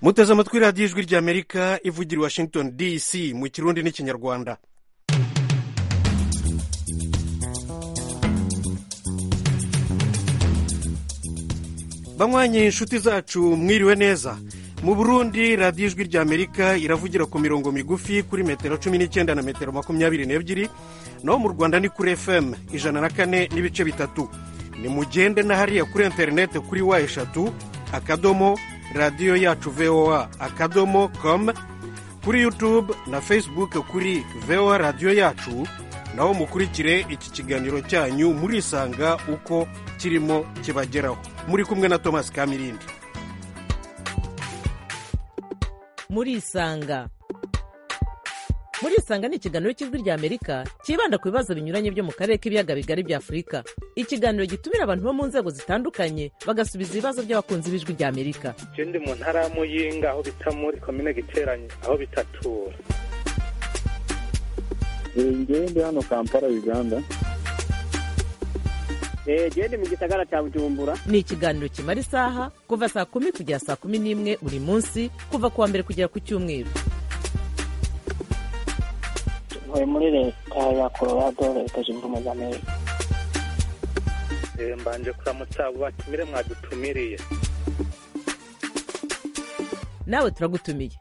muteze amatwi radiyo ijwi ry'amerika ivugira i washington dc mu kirundi n'ikinyarwanda banywanyi inshuti zacu mwiriwe neza mu burundi radiyo ijwi ry'amerika iravugira ku mirongo migufi kuri metero cumi n'icyenda na metero makumyabiri n'ebyiri naho mu rwanda ni kuri fm ijana na kane n'ibice bitatu ni mugende na hariya kuri interineti kuri wa eshatu akadomo radiyo yacu voa akadomo komu kuri yutube na fesibuke kuri voa radiyo yacu naho mukurikire iki kiganiro cyanyu murisanga uko kirimo kibageraho muri kumwe na thomas kamirindi murisanga murisanga ni ikiganiro cy'ijwi ry'amerika cyibanda ku bibazo binyuranye byo mu karere k'ibiyaga bigari bya afurika ikiganiro gitumira abantu bo mu nzego zitandukanye bagasubiza ibibazo by'abakunzi b'ijwi ry'amerika ndi mu ntara ya muyinga aho bita muri komine giteranye aho bitatura ngende hano kampala uganda gende mu gisagara cya bujumbura ni ikiganiro kimara isaha kuva saa kumi kugera saa kumi n'imwe buri munsi kuva ku wa mbere kugera ku cyumweru ntuye muri leta ya colorado leta zunze ubumwe za amerika mbanje kuramutsa abo batumire mwadutumiriye nawe turagutumiye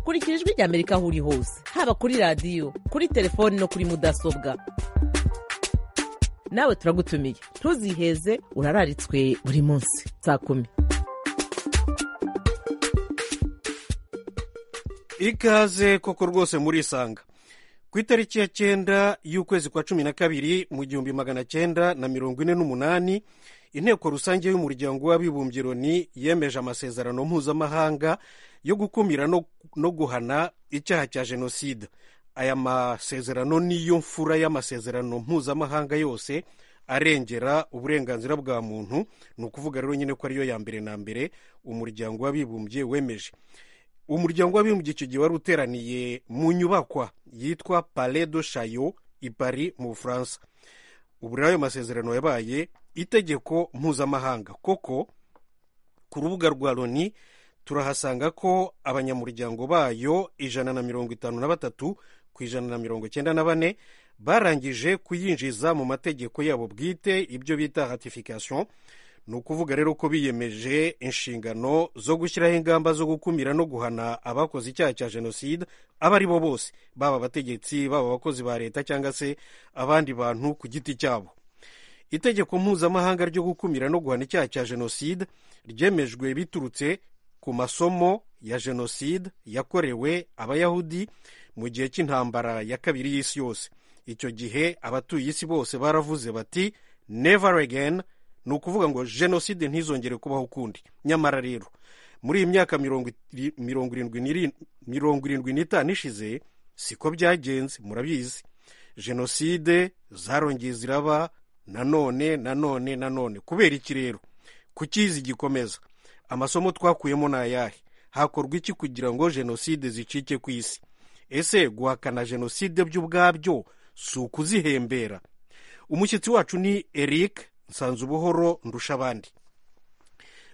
kurikira ijwi ry'amerika aho uri hose haba kuri radiyo kuri telefoni no kuri mudasobwa nawe turagutumiye ntuziheze urararitswe buri munsi saa kumi ikaze koko rwose murisanga ku itariki ya cyenda y'ukwezi kwa cumi na kabiri mu gihumbi magana cyenda na mirongo ine n'umunani inteko rusange y'umuryango w'abibumbye loni yemeje amasezerano mpuzamahanga yo gukumira no, no guhana icyaha cya jenoside aya masezerano niyo mfura y'amasezerano mpuzamahanga yose arengera uburenganzira bwa muntu ni ukuvuga rero nyine ko ariyo ya mbere na mbere umuryango w'abibumbye wemeje umuryango w'abibumbye icyo gihe wari uteraniye mu nyubakwa yitwa pale do shayo i pari mu bufaransa ubu rero ayo masezerano yabaye itegeko mpuzamahanga koko ku rubuga rwa loni turahasanga ko abanyamuryango bayo ijana na mirongo itanu na batatu ku ijana na mirongo icyenda na bane barangije kuyinjiza mu mategeko yabo bwite ibyo bita ratification ni ukuvuga rero ko biyemeje inshingano zo gushyiraho ingamba zo gukumira no guhana abakoze icyaha cya jenoside abo ari bo bose baba abategetsi baba abakozi ba leta cyangwa se abandi bantu ku giti cyabo itegeko mpuzamahanga ryo gukumira no guhana icyaha cya jenoside ryemejwe biturutse ku masomo ya jenoside yakorewe abayahudi mu gihe cy'intambara ya kabiri y'isi yose icyo gihe abatuye isi bose baravuze bati never again ni ukuvuga ngo jenoside ntizongere kubaho ukundi nyamara rero muri iyi myaka mirongo irindwi n'itanu ishize siko byagenze murabizi jenoside zarongeye ziraba nanone nanone nanone kubera iki rero kukizi gikomeza amasomo twakuyemo ni ayahe hakorwa iki kugira ngo jenoside zicike ku isi ese guhakana jenoside by'ubwabyo si ukuzihembera umushyitsi wacu ni eric nsanzubuhoro ndushabandi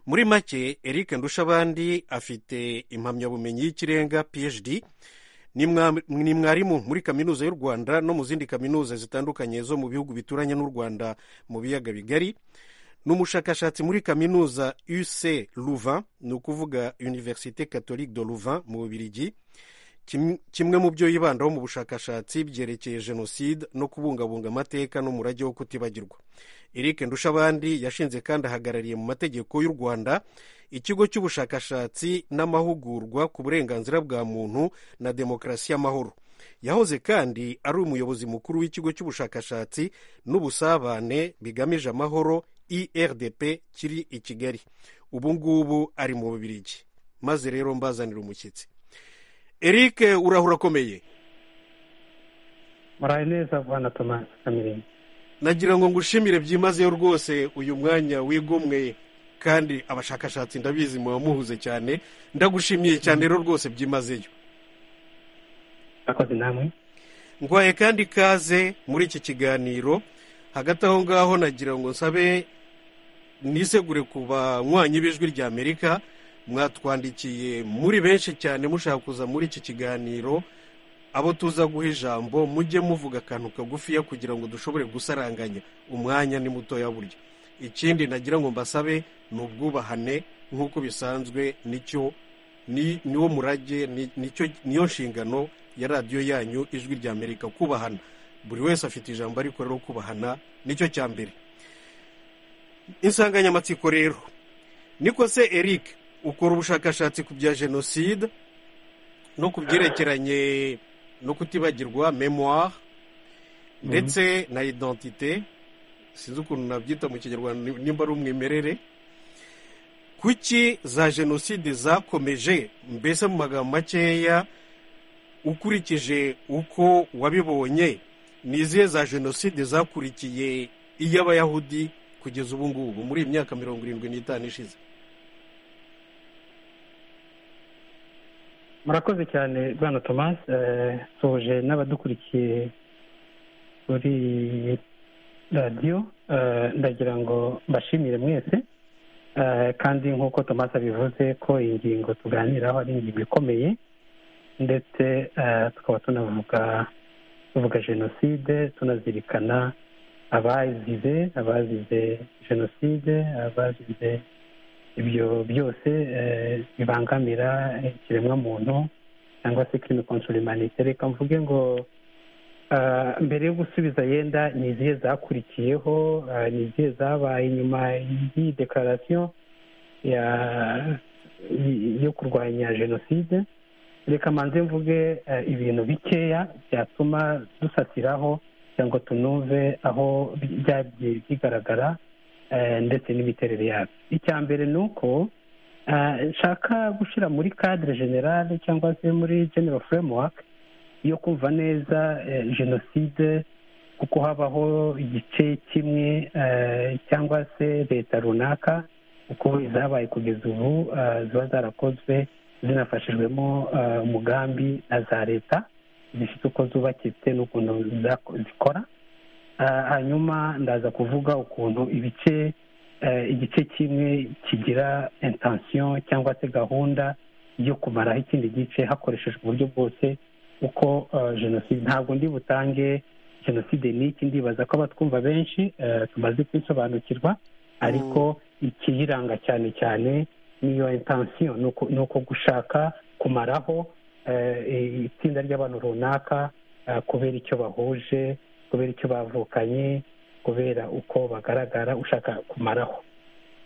muri make eric ndushabandi afite impamyabumenyi y'ikirenga phd ni mwarimu muri kaminuza y'u rwanda no mu zindi kaminuza zitandukanye zo mu bihugu bituranye n'u rwanda mu biyaga bigari ni umushakashatsi muri kaminuza uc louvain ni ukuvuga univerisite catholique de louvain mu bubirigi kimwe mu byo yibandaho mu bushakashatsi byerekeye jenoside no kubungabunga amateka n'umurage wo kutibagirwa eric ndushabandi yashinze kandi ahagarariye mu mategeko y'u rwanda ikigo cy'ubushakashatsi n'amahugurwa ku burenganzira bwa muntu na demokarasi y'amahoro yahoze kandi ari umuyobozi mukuru w'ikigo cy'ubushakashatsi n'ubusabane bigamije amahoro irdp kiri i kigali ubu ngubu ari mu bubirigi maze rero mbazanira umushyitsi eric urahura akomeye muraye neza bwana tomasi kamiringi nagira ngo ngushimire byimazeyo rwose uyu mwanya wigomwe kandi abashakashatsi ndabizi muba muhuze cyane ndagushimiye cyane rero rwose byimazeyo akoze namwe ngwaye kandi ikaze muri iki kiganiro hagati aho ngaho nagira ngo nsabe nisegure ku banywanyi b'ijwi ry'amerika mwatwandikiye muri benshi cyane mushaka kuza muri iki kiganiro abo tuza guha ijambo mujye muvuga akantu kagufiya kugira ngo dushobore gusaranganya umwanya ni mutoya burya ikindi nagira ngo mbasabe ni ubwubahane nk'uko bisanzwe nicyo ni niwo murage ni- nicyo niyo nshingano ya radiyo yanyu ijwi rya amerika kubahana buri wese afite ijambo ariko rero kubahana nicyo cya mbere insanganyamatsiko rero niko se eric ukora ubushakashatsi ku bya jenoside no ku byerekeranye no kutibagirwa memoire ndetse na identite sinzi ukuntu nabyita mu kinyarwanda ni- nimba ari umwimerere kuki za jenoside zakomeje mbese mu magambo makeya ukurikije uko wabibonye ni izihe za jenoside zakurikiye iy'abayahudi kugeza ubu ngubu muri iyi myaka mirongo irindwi n'itanu ishize murakoze cyane bwana thomas Eh, nsoje n'abadukurikiye kuri radiyo Eh, ndagira ngo mbashimire mwese Eh, kandi nk'uko thomas abivuze ko iyi ngingo tuganiraho ari ingingo ikomeye ndetse eh, tukaba tunavuga tuvuga jenoside tunazirikana abazize abazize jenoside abazize ibyo byose eh, bibangamira ikiremwamuntu cyangwa se kirimi konsura imanite reka mvuge ngo ah, mbere yo gusubiza yenda ni izihe zakurikiyeho ah, ni izihe zabaye nyuma y'iyi dekararasiyo ya y- yo kurwanya jenoside reka manze mvuge eh, ibintu bikeya byatuma dusatiraho cyangwa tunumve aho bi- byagiye bigaragara eh, ndetse n'imiterere yabyo icya mbere ni uko eh, nshaka gushyira muri cadre generale cyangwa se muri general framework yo kumva neza eh, jenoside kuko habaho igice kimwe eh, cyangwa se leta runaka kuko izabaye kugeza ubu eh, ziba zarakozwe zinafashijwemo eh, umugambi na za leta zifite uko zubakitse n'ukuntu zako- zikora Ah, hanyuma ndaza kuvuga ukuntu ibice eh, igice kimwe kigira intention cyangwa se gahunda yo kumaraho ikindi gice hakoreshejwe uburyo bwose uko eh, jenoside ntabwo ndi butange jenoside ni iki ndibaza ko abatwumva benshi eh, tumaze kubisobanukirwa ariko ikiyiranga cyane cyane niyo intention ni uko- ni uko gushaka kumaraho eh, itsinda ry'abantu runaka eh, kubera icyo bahuje kubera icyo bavukanye kubera uko bagaragara ushaka kumaraho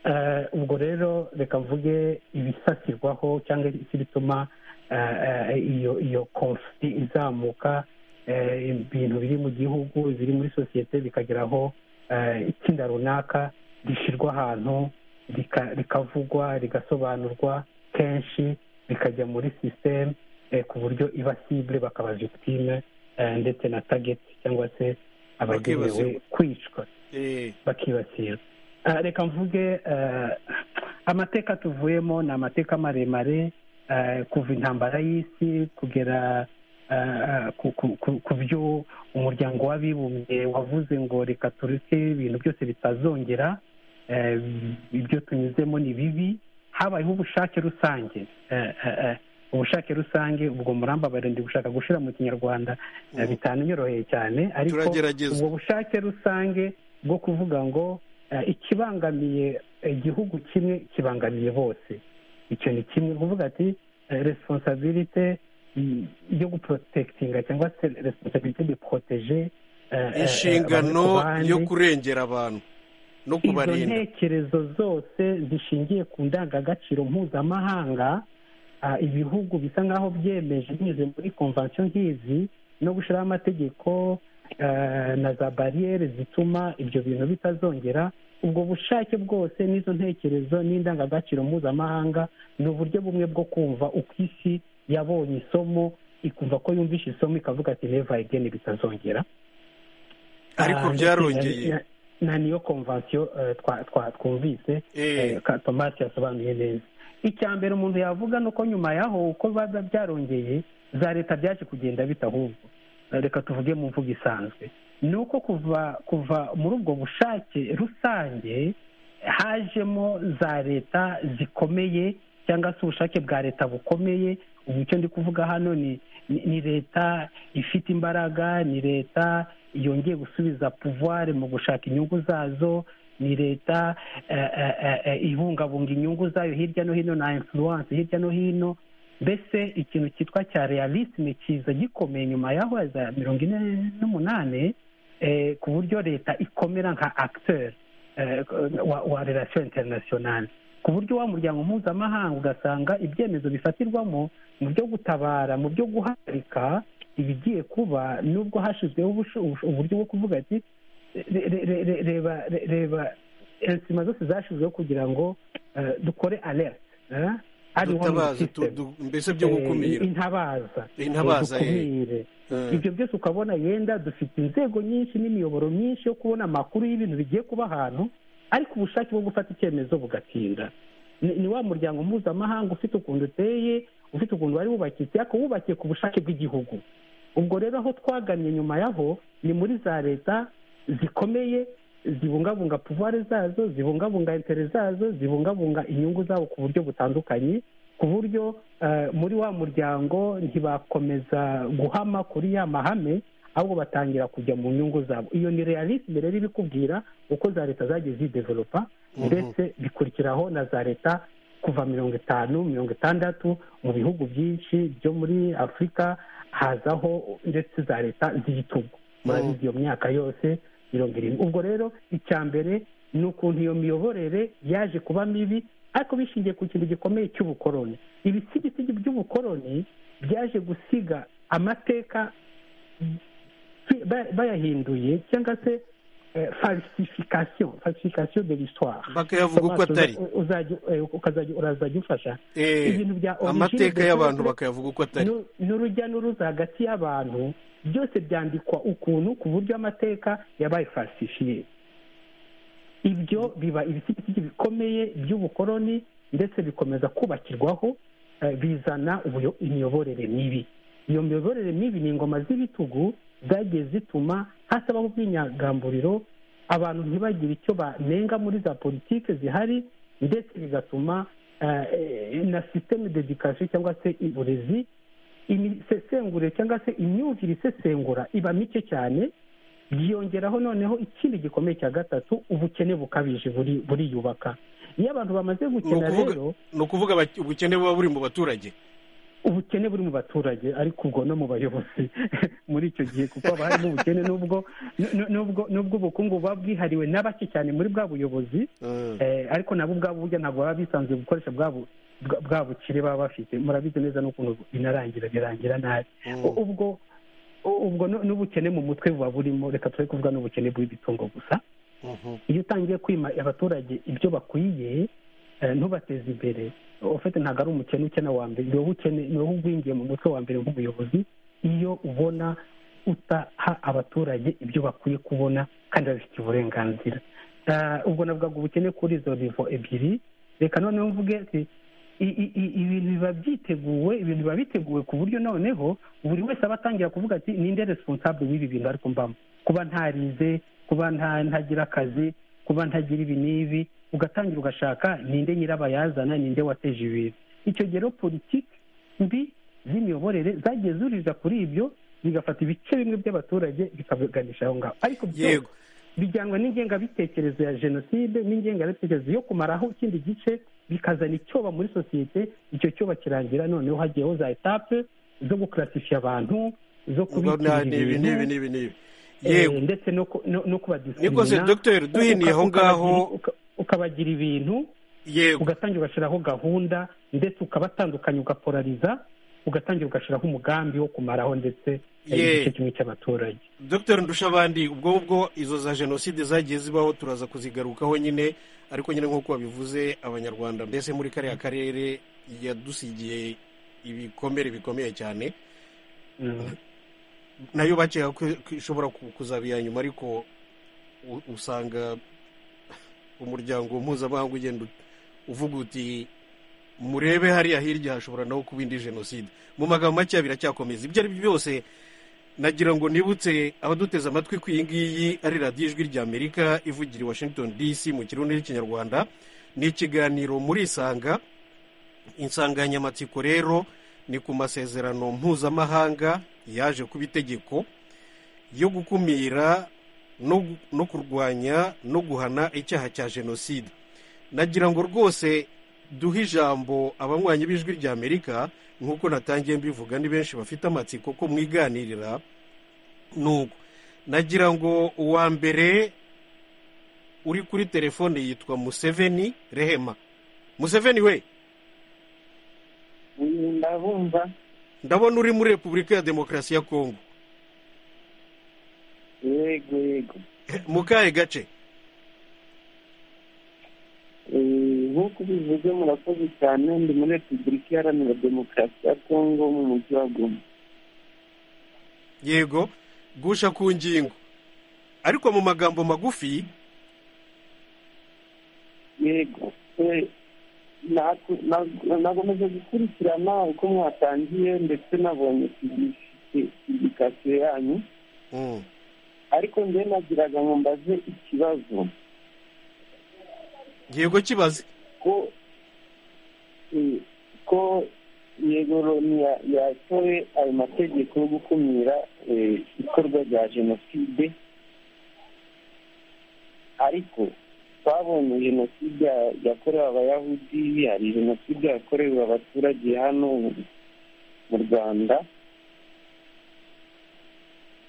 Eh, ubwo rero reka mvuge ibisasirwaho cyangwa se bituma eh, eh, iyo iyo konfiti izamuka eh, ibintu biri mu gihugu biri muri sosiyete bikagera aho eh, itsinda runaka rishyirwa ahantu rika- rikavugwa rigasobanurwa kenshi rikajya muri sisiteme eh, ku buryo iba sibure bakaba victime eh, ndetse na target cyangwa se abagenewe Bakibasirwa. kwicwa Eh, bakibasirwa Ah, reka mvuge ah, amateka tuvuyemo ni amateka maremare ah, kuva intambara y'isi kugera ah, ku- ku- ku- ku byo umuryango w'abibumbye wavuze ngo reka tureke ibintu byose bitazongera eh, ibyo tunyuzemo ni bibi habayeho ubushake rusange eh, eh, eh, ubushake rusange ubwo murambabare ndi gushaka gushira mu kinyarwanda eh, Mhm. bitananyoroheye cyane ariko turagerageza ubwo bushake rusange bwo kuvuga ngo eh, ikibangamiye igihugu kimwe kibangamiye bose icyo ni kimwe kuvuga ati responsabilite yo guprotekitinga cyangwa se responsabilite de proteger eh, eh, inshingano abantu ku bandi. yo kurengera abantu no izo kubarinda ntekerezo zose zishingiye ku ndangagaciro mpuzamahanga ah, ibihugu bisa nk'aho byemeje binyuze muri konvansiyo nk'izi no gushyiraho amategeko eh, na za bariyeri zituma ibyo bintu bitazongera ubwo bushake bwose n'izo ntekerezo n'indangagaciro mpuzamahanga ni uburyo bumwe bwo kumva uko isi yabonye isomo ikumva ko yumvishe isomo ikavuga ati neva egeni bitazongera ariko Ah, ndetse byarongeye na- na niyo konvansiyo eh, twa- twa- twumvise Eh, eh, ka- thomas yasobanuye neza icya mbere umuntu yavuga ni uko nyuma yaho uko biba byarongeye za leta byaje kugenda bita ahubwo Eh, reka tuvuge mu mvugo isanzwe ni uko kuva kuva muri ubwo bushake rusange hajemo za leta zikomeye cyangwa se ubushake bwa leta bukomeye ubu icyo ndi kuvuga hano ni ni- ni leta ifite imbaraga ni leta yongeye gusubiza puvuware mu gushaka inyungu zazo ni leta eh, eh, eh, eh, ibungabunga inyungu zayo hirya no hino na influence hirya no hino mbese ikintu cyitwa cya realisme kiza gikomeye nyuma yaho za mirongo ine n'umunani eh, ku buryo leta ikomera nka acteur eh, wa, wa relation internationale ku buryo wa muryango mpuzamahanga ugasanga ibyemezo bifatirwamo mu byo gutabara mu byo guhagarika ibigiye kuba nubwo hashyizweho ubusho- ubusho- uburyo bwo kuvuga ati re- re- re- re- reba re- reba insima zose zashyizweho kugira ngo eh, dukore alert eh, early warning dutabaza tu- system. du- mbese byo gukumira Eh, intabaza Intabaza, Eh, dukumire Eh. ibyo byose ukabona yenda dufite inzego nyinshi n'imiyoboro myinshi yo kubona amakuru y'ibintu bigiye kuba ahantu ariko ubushake bwo gufata icyemezo bugatinda ni ni wa muryango mpuzamahanga ufite ukuntu uteye ufite ukuntu wari wubakitse ariko wubakiye ku bushake bw'igihugu ubwo rero aho twagannye nyuma yaho ni muri za leta zikomeye zibungabunga puvuware zazo zibungabunga intere zazo zibungabunga inyungu zabo ku buryo butandukanye ku buryo eh, muri wa muryango ntibakomeza guhama kuri ya mahame ahubwo batangira kujya mu nyungu zabo iyo ni realisme rero ibikubwira uko za leta zagiye zidevelopa ndetse bikurikiraho na za leta kuva mirongo itanu mirongo itandatu mu bihugu byinshi byo muri afurika hazaho ndetse za leta z'igitugu murabizi iyo myaka yose mirongo irindwi ubwo rero icya mbere ni ukuntu iyo miyoborere yaje kuba mibi ariko bishingiye ku kintu gikomeye cy'ubukoroni ibisigisigi by'ubukoroni byaje gusiga amateka fi- ba- bayahinduye cyangwa se eh, falsification falsification de l'histoire bakayavuga uko Thomas, atari uza- uzajya- eh, ukazajya urazajya ufasha Eh, ibintu bya origine amateka de y'abantu peuple, bakayavuga uko atari nu- n'urujya n'uruza hagati y'abantu byose byandikwa ukuntu ku buryo amateka yabaye falsifiye ibyo biba ibisigisigi bikomeye by'ubukoroni ndetse bikomeza kubakirwaho eh, bizana ubuyo- imiyoborere mibi iyo miyoborere mibi ni ingoma z'ibitugu zagiye zituma hasabaho ubwinyagamburiro abantu ntibagire icyo banenga muri za politiki zihari ndetse bigatuma eh, eh, na sisiteme dedikasiyo cyangwa se uburezi imisesengure cyangwa se imyumvire isesengura iba mike cyane byiyongeraho noneho ikindi gikomeye cya gatatu ubukene bukabije buri- buriyubaka iyo abantu bamaze ni gukena ukuvuga rero ni ukuvuga abak- ubukene buba buri mu baturage ubukene buri mu baturage ariko ubwo no mu bayobozi muri icyo gihe kuko haba harimo ubukene n'ubwo nu- nubwo nubwo ubukungu buba bwihariwe na bake cyane muri bwa buyobozi Eh, Eh, ariko nabo ubwabo burya ntabwo baba bisanzuye gukoresha bwa bu- bwa- bwa bukire baba bafite murabizi neza n'ukuntu binarangira birangira nabi U- ubwo u- ubwo nu- n'ubukene mu mutwe buba burimo reka turi kuvuga n'ubukene bw'ibitungo gusa mhm. iyo utangiye kwima abaturage ibyo bakwiye eh, ntubateze imbere ufite ntabwo ari umukene ukena wa mbere ni wowe ukene ni wowe ugwingiye mu mutwe wa mbere nk'umuyobozi iyo ubona utaha abaturage ibyo bakwiye kubona kandi babifitiye uburenganzira Eh, ubwo navugaga ubukene kuri izo nivo ebyiri reka noneho mvuge ati i- i- i- ibintu biba byiteguwe ibintu biba biteguwe ku buryo noneho buri wese aba atangira kuvuga ati ninde responsable w'ibi bintu ariko mbamo kuba ntarize kuba nta- ntagira akazi kuba ntagira ibi n'ibi ugatangira ugashaka ninde nyirabayazana ninde wateje ibintu icyo gihe rero politiki mbi z'imiyoborere zagiye zuririza kuri ibyo bigafata ibice bimwe by'abaturage bikabiganisha aho ngaho ariko byose yego bijyanwa n'ingengabitekerezo ya jenoside n'ingengabitekerezo yo kumaraho ikindi gice bikazana icyoba muri sosiyete icyo cyoba kirangira noneho hagiyeho za etape zo gukarasisha abantu zo ubwo kubikira ni ibi n'ibi ibintu n'ibi n'ibi eh, yego ndetse no ku- no no niko se kubadisimina dogiteri duhiniye aho ngaho ukabagira ibintu yego ugatangira ugashyiraho gahunda ndetse ukabatandukanya ugapolariza ugatangira ugashyiraho umugambi wo kumaraho ndetse eh, Ye. igice kimwe cy'abaturage dogiteri ndushabandi ubwo ubwo izo za jenoside zagiye zibaho turaza kuzigarukaho nyine ariko nyine nk'uko babivuze abanyarwanda mbese muri kariya karere yadusigiye ibikomere bikomeye cyane Mm. nayo bakeka ko ko ishobora ku- kuzaba iya nyuma ariko u- usanga umuryango mpuzamahanga ugenda ut- uvuga uti murebe hariya hirya hashobora naho kuba indi jenoside mu magambo makeya biracyakomeza ibyo ari byo byose nagira ngo nibutse abaduteze amatwi ku iyi ngiyi ari radiyo ijwi ry'amerika ivugira i washington dc mu kirundi cy'ikinyarwanda ni ikiganiro murisanga insanganyamatsiko rero ni ku masezerano mpuzamahanga yaje kuba itegeko yo gukumira no gu- no kurwanya no guhana icyaha cya jenoside nagira ngo rwose duhe ijambo abanywanyi b'ijwi rya amerika nk'uko natangiye mbivuga ni benshi bafite amatsiko ko mwiganirira nuko nagira ngo uwa mbere uri kuri telefone yitwa museveni rehema museveni we ndabumva ndabona uri muri repubulika ya demokarasi ya kongo yego yego mu kahe gace Eh, nk'uko ubivuze murakoze cyane ndi muri repubulika iharanira demokarasi ya kongo mu mujyi wa goma yego gusha ku ngingo ariko mu magambo magufi yego Eh, naku- nagu- nakomeje gukurikirana uko mwatangiye ndetse nabonye publikasiyo yanyu Mm, ariko njyewe nagiraga ngo mbaze ikibazo yego kibaze ko eh, ko yego Loni ya- yatoye ayo mategeko yo gukumira eh, ikorwa rya jenoside ariko twabonye jenoside ya- yakorewe abayahudi hari jenoside yakorewe abaturage hano mu rwanda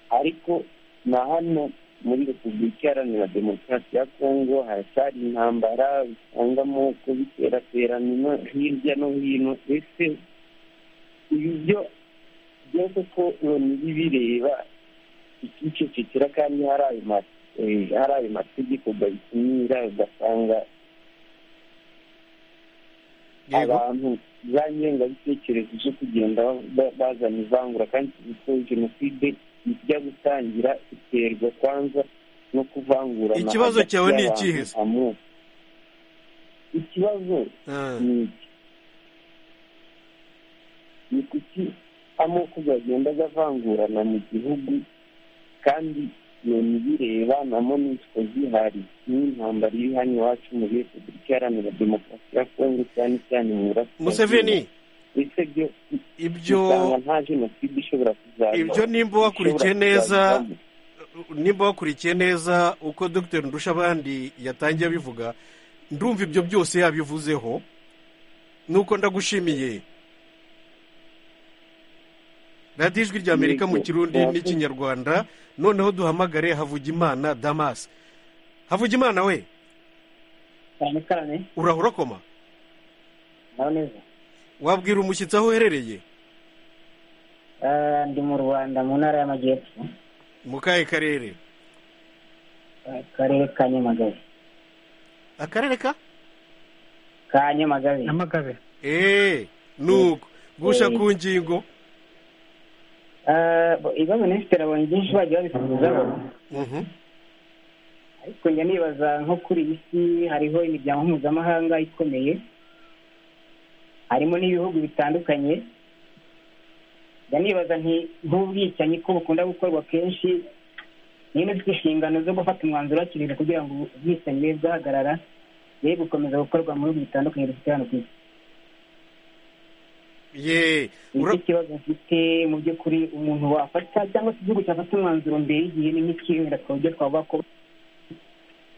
ariko na hano muri repubulika iharanira demokarasi ya kongo haracyari intambara usangamo ko biteraterana ino- hirya no hino ese ibi byo byose ko loni bireba ikicecekera kandi hari ayo ma- eh, hari ayo mategeko gabikumira ugasanga yego abantu za ngengabitekerezo zo kugenda ba- bazana ivangura kandi ko jenoside ijya gutangira iterwa kwanza no kuvangura Ikibazo cyawe ni ikihe se? ikibazo Ah, ni iki ni kuki amoko agenda avangurana mu gihugu kandi loni bireba na monisiko zihari n'intambara iri hano iwacu muri repubulika iharanira demokarasi ya kongo cyane cyane mu burasirazuba museveni ndetse byo ibyo usanga nta jenoside ishobora kuzaza ibyo nimba wakurikiye ishobora neza kuzazamo. nimba wakurikiye neza uko dr ndushabandi yatangiye abivuga ndumva ibyo byose yabivuzeho nuko ndagushimiye radiyo ijwi rya amerika mu kirundi Yego. n'ikinyarwanda noneho duhamagare havugimana damas havugimana we cyane cyane urahura koma naho neza wabwira umushyitsi aho uherereye Ah, ndi mu rwanda mu ntara y'amajyepfo mu kahe karere Ah, akarere ka nyamagabe akarere ka ka nyamagabe nyamagabe eee nuko gusha ku ngingo Ah, bo- ibibazo minisitiri abonye byinshi bagiye babisubizaho Mhm. ariko njya nibaza nko kuri iyi si hariho imiryango mpuzamahanga ikomeye harimo n'ibihugu bitandukanye njya nibaza nti nk'ubwicanyi ko bukunda gukorwa kenshi niyo nifite inshingano zo gufata umwanzuro hakiri kare kugira ngo ubwicanyi bube bwahagarara bwe gukomeza gukorwa mu bihugu bitandukanye dufite hano ku isi ye nicyo ura- kibazo mfite mu by'ukuri umuntu wafata cyangwa se igihugu cyafata umwanzuro mbere y'igihe ni nk'iki wenda ku buryo twavuga ko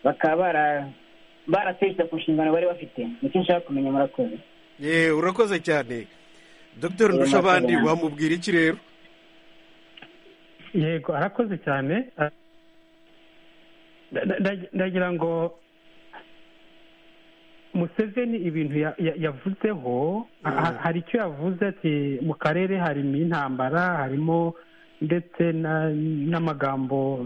bakaba bara- barateshye ku nshingano bari bafite nicyo nshaka kumenya murakoze ye urakoze cyane dr Yego, ndushabandi murakoze. wamubwira iki rero yego arakoze cyane Ah, nda- nda- nda- ndagira ngo museveni ibintu ya- ya- yavuzeho ha- ha- hari icyo yavuze ati mu karere harimo intambara harimo ndetse na- n'amagambo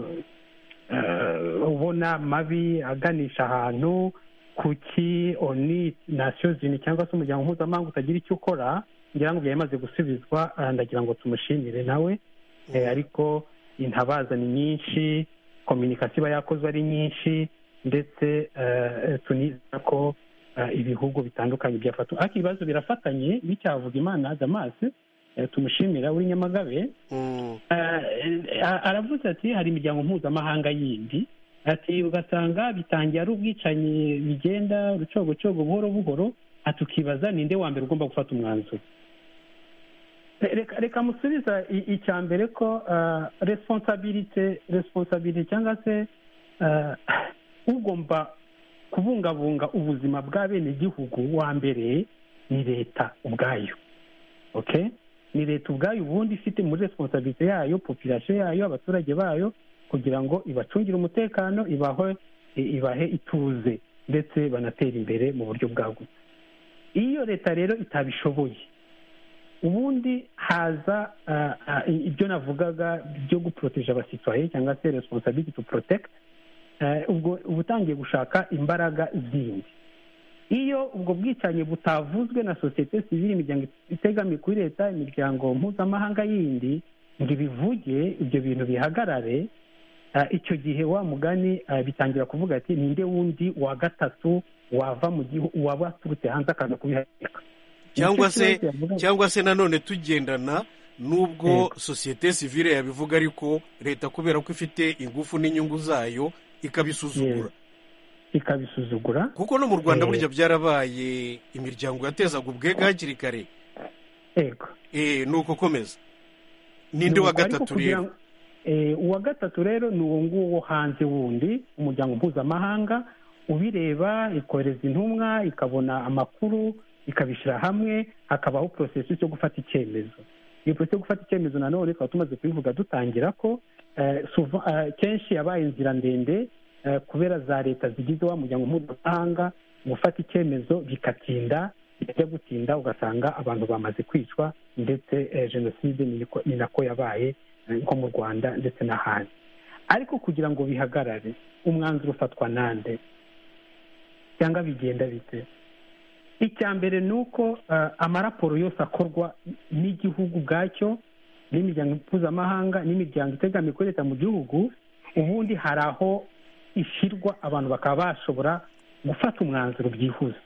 eh, ubona mabi aganisha ahantu kuki oni nasiyo zini cyangwa se umuryango mpuzamahanga utagira icyo ukora ngira ngo byari bimaze gusubizwa ah, ndagira ngo tumushimire nawe Eh, ariko intabaza ni nyinshi kominikasiyo iba yakozwe ari nyinshi ndetse eh, tunizera ko eh, ibihugu bitandukanye byafata ariko ibibazo birafatanye n'icyavuga imana damas eh, tumushimira uri nyamagabe Mm, Eh, a- aravuze ati hari imiryango mpuzamahanga yindi ati ugasanga bitangiye ari ubwicanyi bigenda urucogocogo buhoro buhoro ati ukibaza ninde wa mbere ugomba gufata umwanzuro reka reka musubiza i- icya mbere ko ah, responsabilite responsabilite cyangwa se ah, ugomba kubungabunga ubuzima bwa bene igihugu wa mbere ni leta ubwayo okay ni leta ubwayo ubundi ifite muri responsabilite yayo population yayo abaturage bayo kugira ngo ibacungire umutekano ibahe ibahe ituze ndetse banatera imbere mu buryo bwagutse iyo leta rero itabishoboye ubundi haza ah, ah, i- ibyo navugaga byo guporoteje abasitwaye cyangwa se responsability to protect eh, ubwo uba utangiye gushaka imbaraga zindi iyo ubwo bwicanyi butavuzwe na sosiyete sivile imiryango itegamiye kuri leta imiryango mpuzamahanga yindi ngo ibivuge ibyo bintu bihagarare Ah, icyo gihe wa mugani ah, bitangira kuvuga ati ninde wundi wa gatatu wava mu gihugu waba waturutse hanze akaza kubihagarika cyangwa Nicyo se kibazo yavugaga. cyangwa se nanone tugendana n'ubwo Yego. sosiyete sivile yabivuga ariko leta kubera ko ifite ingufu n'inyungu zayo ikabisuzugura ikabisuzugura kuko no mu rwanda Eh. burya byarabaye imiryango yatezaga ubwega hakiri kare ego Eh, ni uko komeza ninde wa Nuko ariko gatatu kugira rero ngo- eh, uwa gatatu rero ni uwo nguwo wo hanze wundi umuryango mpuzamahanga ubireba ikohereza intumwa ikabona amakuru ikabishyira hamwe hakabaho porosesi yo gufata icyemezo iyo porosesi yo gufata icyemezo nanone tukaba tumaze kubivuga dutangira ko eh, souvent, eh, kenshi yabaye inzira ndende eh, kubera za leta zigize wa muryango mpuzamahanga gufata icyemezo bikatinda bijya gutinda ugasanga abantu bamaze kwicwa ndetse eh, jenoside ni niko- ni nako yabaye eh, nko mu rwanda ndetse n'ahandi ariko kugira ngo bihagarare umwanzuro ufatwa nande cyangwa bigenda bite icya mbere ni uko eh, amaraporo yose akorwa n'igihugu ubwacyo n'imiryango mpuzamahanga n'imiryango itegamiye kuri leta mu gihugu ubundi hari aho ishyirwa abantu bakaba bashobora gufata umwanzuro byihuse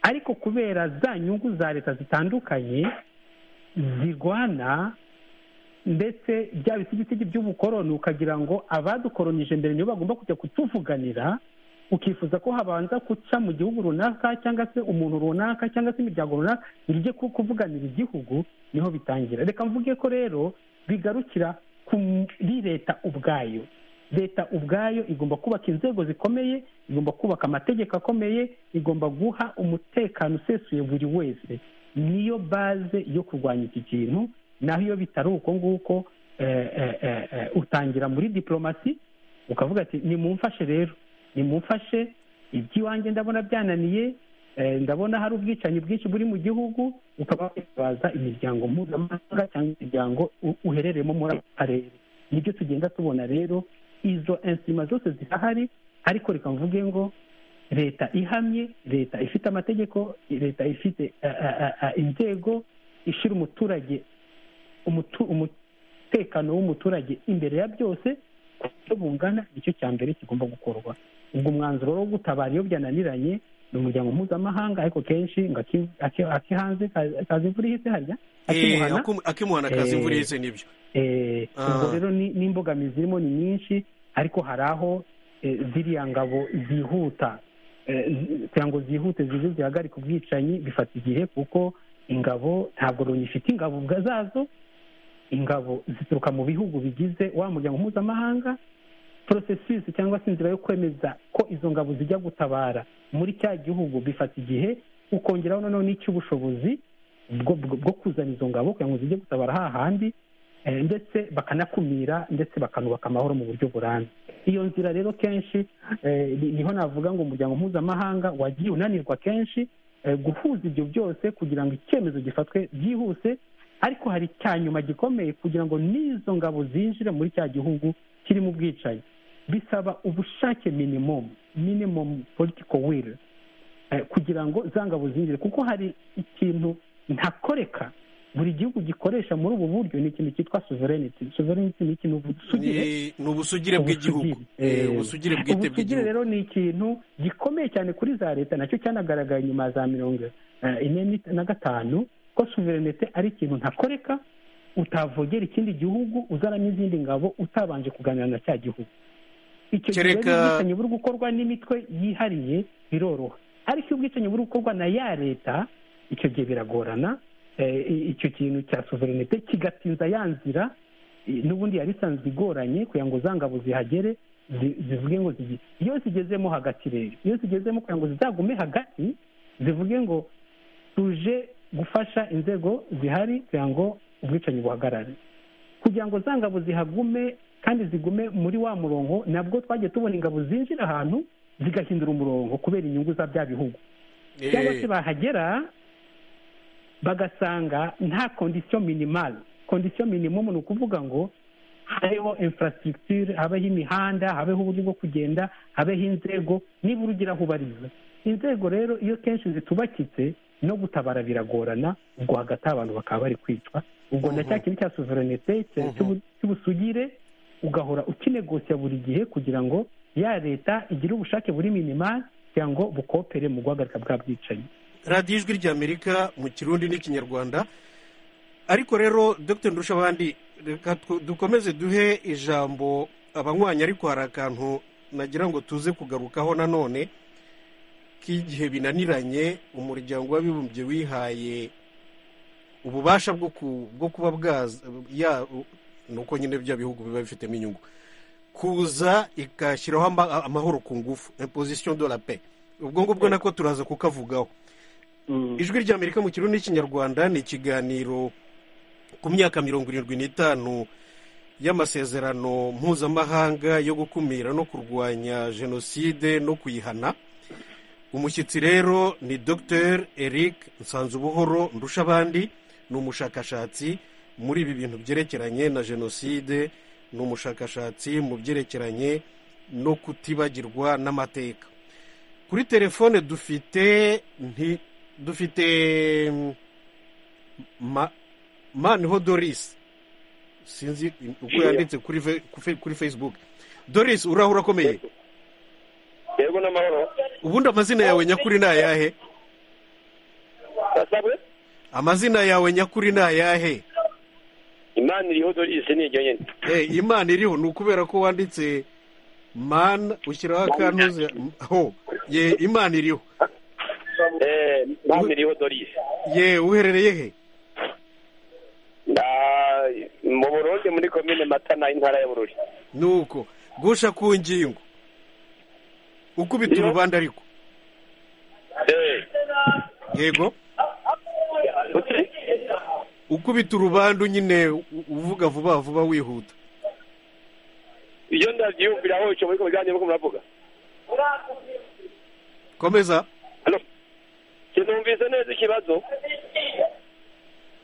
ariko kubera za nyungu za leta zitandukanye zirwana ndetse bya bisigisigi by'ubukoroni ukagira ngo abadukoronije mbere nibo bagomba kujya kutuvuganira ukifuza ko habanza guca mu gihugu runaka cyangwa se umuntu runaka cyangwa se imiryango runaka ngo ijye ku- kuvuganira igihugu niho bitangira reka mvuge ko rero bigarukira kuri leta ubwayo leta ubwayo igomba kubaka inzego zikomeye igomba kubaka amategeko akomeye igomba guha umutekano usesuye buri wese niyo baze yo kurwanya iki kintu naho iyo bitari uko nguko eh, eh, eh, eh, utangira muri diporomasi ukavuga ati nimumfashe rero nimumfashe iby'iwanjye ndabona byananiye eh, ndabona hari ubwicanyi bwinshi buri mu gihugu ukaba witabaza imiryango mpuzamahanga cyangwa imiryango u- uherereyemo muri ako karere nibyo tugenda tubona rero izo insima zose zirahari ariko reka mvuge ngo leta ihamye leta ifite amategeko leta ifite eh, eh, eh, eh, inzego ishyira umuturage umutu- umutekano w'umuturage imbere ya byose ku buryo bungana nicyo cya mbere kigomba gukorwa ubwo umwanzuro wo gutabara iyo byananiranye ni umuryango mpuzamahanga ariko kenshi ngo aki- aki- aki hanze ka- kaza imvura ihise harya Eh, akimuhana akum- akimuhana akazi Eh. imvura ihise nibyo Eh, ubwo Ah. rero ni- n'imbogamizi zirimo ni nyinshi ariko hari aho eh, ziriya ngabo zihuta Eh, zi- kugira ngo zihute zize zihagarike ubwicanyi bifata igihe kuko ingabo ntabwo loni ifite ingabo ubwa- zazo ingabo zituruka mu bihugu bigize wa muryango mpuzamahanga processus cyangwa se inzira yo kwemeza ko izo ngabo zijya gutabara muri cya gihugu bifata igihe ukongeraho noneho n'icy'ubushobozi bwo, bwo, bwo kuzana izo ngabo kugira ngo zijye gutabara hahandi eh, ndetse bakanakumira ndetse bakanubaka amahoro mu buryo burambye iyo nzira rero kenshi eh, ni- niho navuga ngo umuryango mpuzamahanga wagiye unanirwa kenshi eh, guhuza ibyo byose kugira ngo icyemezo gifatwe byihuse ariko hari cya nyuma gikomeye kugira ngo n'izo ngabo zinjire muri cya gihugu kirimo ubwicanyi bisaba ubushake minimumu minimumu politiko wili eh, kugira ngo za ngabo zinjire kuko hari ikintu ntakoreka buri gihugu gikoresha muri ubu buryo ni ikintu cyitwa sovereignty sovereignty ni ikintu busugire Ni- ni ubusugire bw'igihugu Eh, Eh, ubusugire bwite ubusugire bw'igihugu rero ni ikintu gikomeye cyane kuri za leta nacyo cyanagaragaye nyuma ya za mirongo eh, ine ni- na gatanu ko sovereignty ari ikintu ntakoreka utavogera ikindi gihugu uzanamo izindi ngabo utabanje kuganira na cya gihugu icyo gihe Kereka- rero ubwicanyi buri gukorwa n'imitwe yihariye biroroha ariko iyo ubwicanyi buri gukorwa na ya leta icyo gihe biragorana icyo kintu cya suverinete kigatinza ya nzira n'ubundi yari isanzwe igoranye kugira ngo za ngabo zihagere zivuge ngo iyo zigezemo hagati rero iyo zigezemo kugira ngo zizagume hagati zivuge ngo tuje gufasha inzego zihari kugira ngo ubwicanyi buhagarare kugira ngo za ngabo zihagume kandi zigume muri wa murongo nabwo twagiye tubona ingabo zinjira ahantu zigahindura umurongo kubera inyungu za bya bihugu cyangwa se bahagera bagasanga nta kondisiyo minimali kondisiyo minimumu ni ukuvuga ngo habeho infrastructure habeho imihanda habeho uburyo bwo kugenda habeho inzego nibura ugira aho ubariza inzego rero iyo kenshi zitubakitse no gutabara biragorana ubwo hagati abantu bakaba bari kwicwa ubwo na cya kintu cya suverinete cy'ubusugire ugahora ukinegosiya buri gihe kugira ngo ya leta igira ubushake buri minimari kugira ngo bukopere mu guhagarika bwa bwicanyi radiyo ijwi ry'amerika mu kirundi n'ikinyarwanda ariko rero dr ndushabandi reka dukomeze duhe ijambo abanywanyi ariko hari akantu nagira ngo tuze kugarukaho nanone k'igihe binaniranye umuryango w'abibumbye wihaye ububasha bwo kuba bwaza ni uko nyine bya bihugu biba bifitemo inyungu kuza igashyiraho amahoro ku ngufu imposition de la paix ubwo ngubwo nako turaza kukavugaho ijwi ry'amerika mu kirundi n'ikinyarwanda ni ikiganiro ku myaka mirongo irindwi n'itanu y'amasezerano mpuzamahanga yo gukumira no kurwanya jenoside no kuyihana umushyitsi rero ni dr eric nsanzubuhoro ndushabandi ni umushakashatsi muri ibi bintu byerekeranye na jenoside ni umushakashatsi mu byerekeranye no kutibagirwa n'amateka kuri telefone dufite dufite maniho doris sinzi uko yanditse kuri facebook doris urahura akomeye yego n'amahoro ubundi amazina yawe nyakuri ni ayahe amazina yawe nyakuri ni ayahe imana iriho dorisi ni iryo nyine imana iriho ni ukubera ko wanditse mani ushyiraho akantuze ho ye imana iriho imana iriho dorisi ye uherereye he mu burundi muri komine matana intara ya bururi ni uko gusha ku ngingo ukubita urubanda ariko yego ukubita urubandu nyine uvuga vuba vuba wihuta iyo ndabyiyumvira aho icyo muri kumujyanye nuko muravuga komeza sinumvise neza ikibazo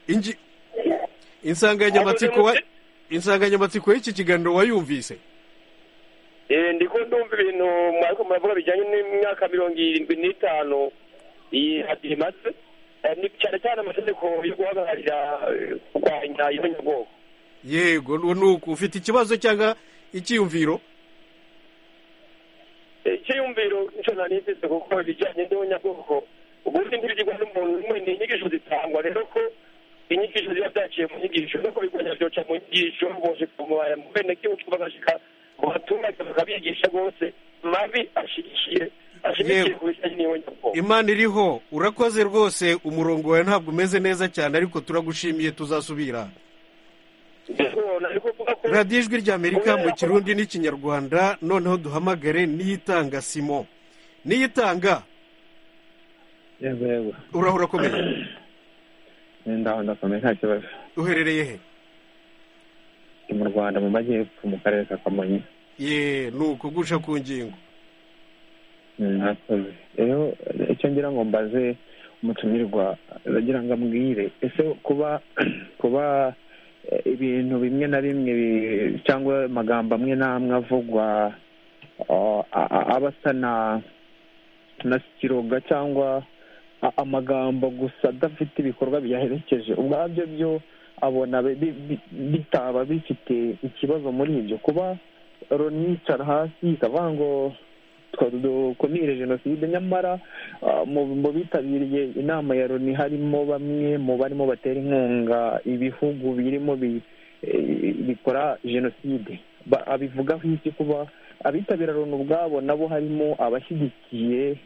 ingi insanganyamatsiko insanganyamatsiko y'iki kiganiro wayumvise ndiko ndumva ibintu mwariko muravuga bijyanye n'imyaka mirongo irindwi n'itanu imaze ni cyane cyane amategeko yo guhagararira kurwanya inyabwoko yego nuko ufite ikibazo cyangwa icyiyumviro icyiyumviro nicyo nari mfite kuko ibijyanye n'ubunyabwoko ubundi ntibyigwa n'umuntu umwe ni inyigisho zitangwa rero ko inyigisho ziba zaciye mu nyigisho nuko bigwanya byoca mu nyigisho boshika mu benegihugu bagashika mu baturage bakabigisha rwose mabi ashigishiye imana iriho urakoze rwose umurongo wawe ntabwo umeze neza cyane ariko turagushimiye tuzasubira radiyo ijwi ry'amerika mu kirundi n'ikinyarwanda noneho duhamagare n'iyitanga simo n'iyitanga urahura akomeye uherereye he mu rwanda mu majyepfo mu karere ka kamonyi ye ni ukugusha ku ngingo mwakoze rero icyo ngira ngo mbaze umutumirwa aragira ngo ambwire ese kuba kuba ibintu bimwe na bimwe cyangwa amagambo amwe n'amwe avugwa aba asa na sikiroga cyangwa amagambo gusa adafite ibikorwa biyaherekeje ubwabyo byo abona bitaba bifite ikibazo muri ibyo kuba ronicara hasi ikavuga ngo dukumire jenoside nyamara mu bitabiriye inama ya loni harimo bamwe mu barimo batera inkunga ibihugu birimo bikora jenoside abivugaho iki kuba abitabira loni ubwabo nabo harimo abashyigikiye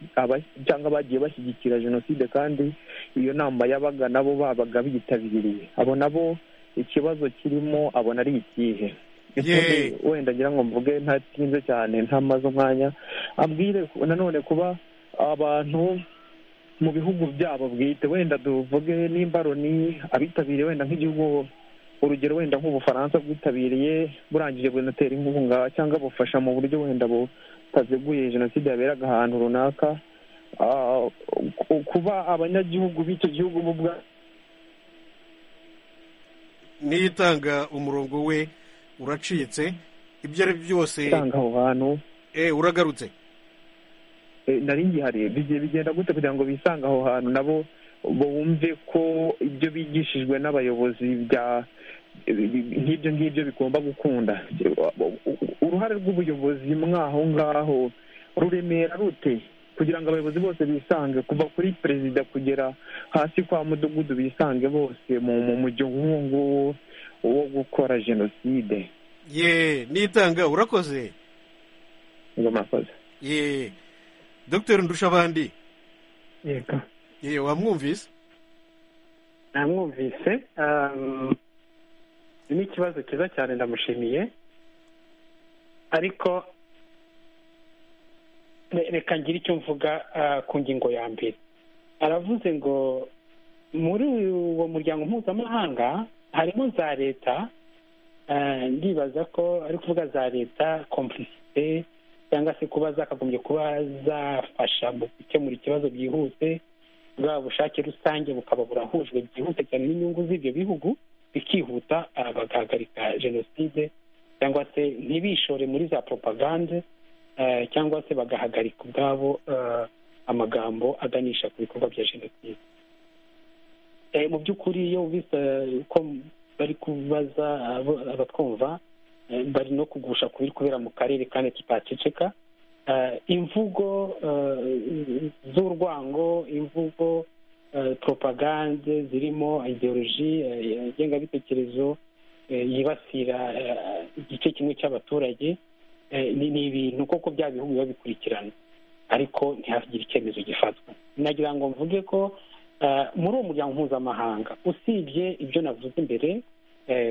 cyangwa bagiye bashyigikira jenoside kandi iyo nama yabaga nabo babaga biyitabiriye abo nabo ikibazo kirimo abona ari ikihe wenda ngira ngo mvuge ntatinze cyane ntamaze umwanya abwire nanone kuba abantu mu bihugu byabo bwite wenda tuvuge nimba loni abitabiriye wenda nk'igihugu urugero wenda nk'ubufaransa bwitabiriye burangije bunatera inkunga cyangwa bufasha mu buryo wenda butaziguye jenoside yaberaga ahantu runaka kuba abanyagihugu b'icyo gihugu bo ubwa n'itanga umurongo we uracitse ibyo ari byo byose itanga aho hantu uragarutse nari ngihari bigenda gute kugira ngo bisange aho hantu nabo bumve ko ibyo bigishijwe n'abayobozi bya nk'ibyo ngibyo bigomba gukunda uruhare rw'ubuyobozi mwaho ngaho ruremera rute kugira ngo abayobozi bose bisange kuva kuri perezida kugera hasi kwa mudugudu bisange bose mu mujyo nk'uwo nguwo wo gukora jenoside ye nitanga urakoze ngo murakoze ye dogiteri ndushabandi yego yewe wamwumvise namwumvise ni ikibazo cyiza cyane ndamushimiye ariko reka ngire icyo mvuga ku ngingo ya mbere aravuze ngo muri uwo muryango mpuzamahanga harimo za leta ndibaza ko ari kuvuga za leta kompulisite cyangwa se kuba zakagombye kuba zafasha mu gukemura ikibazo byihuse bwa bushake rusange bukaba burahujwe byihuse cyane n'inyungu z'ibyo bihugu bikihuta bagahagarika jenoside cyangwa se ntibishore muri za propagande cyangwa se bagahagarika ubwabo amagambo aganisha ku bikorwa bya jenoside mu by'ukuri iyo wumvise ko bari kubaza abatwumva bari no kugusha ku biri kubera mu karere kandi tutaceceka imvugo z'urwango imvugo propagande zirimo ideoloji ngengabitekerezo yibasira igice kimwe cy'abaturage ni ibintu koko bya bihugu biba bikurikirana ariko ntihagire icyemezo gifatwa nagira ngo mvuge ko muri uwo muryango mpuzamahanga usibye ibyo navuze imbere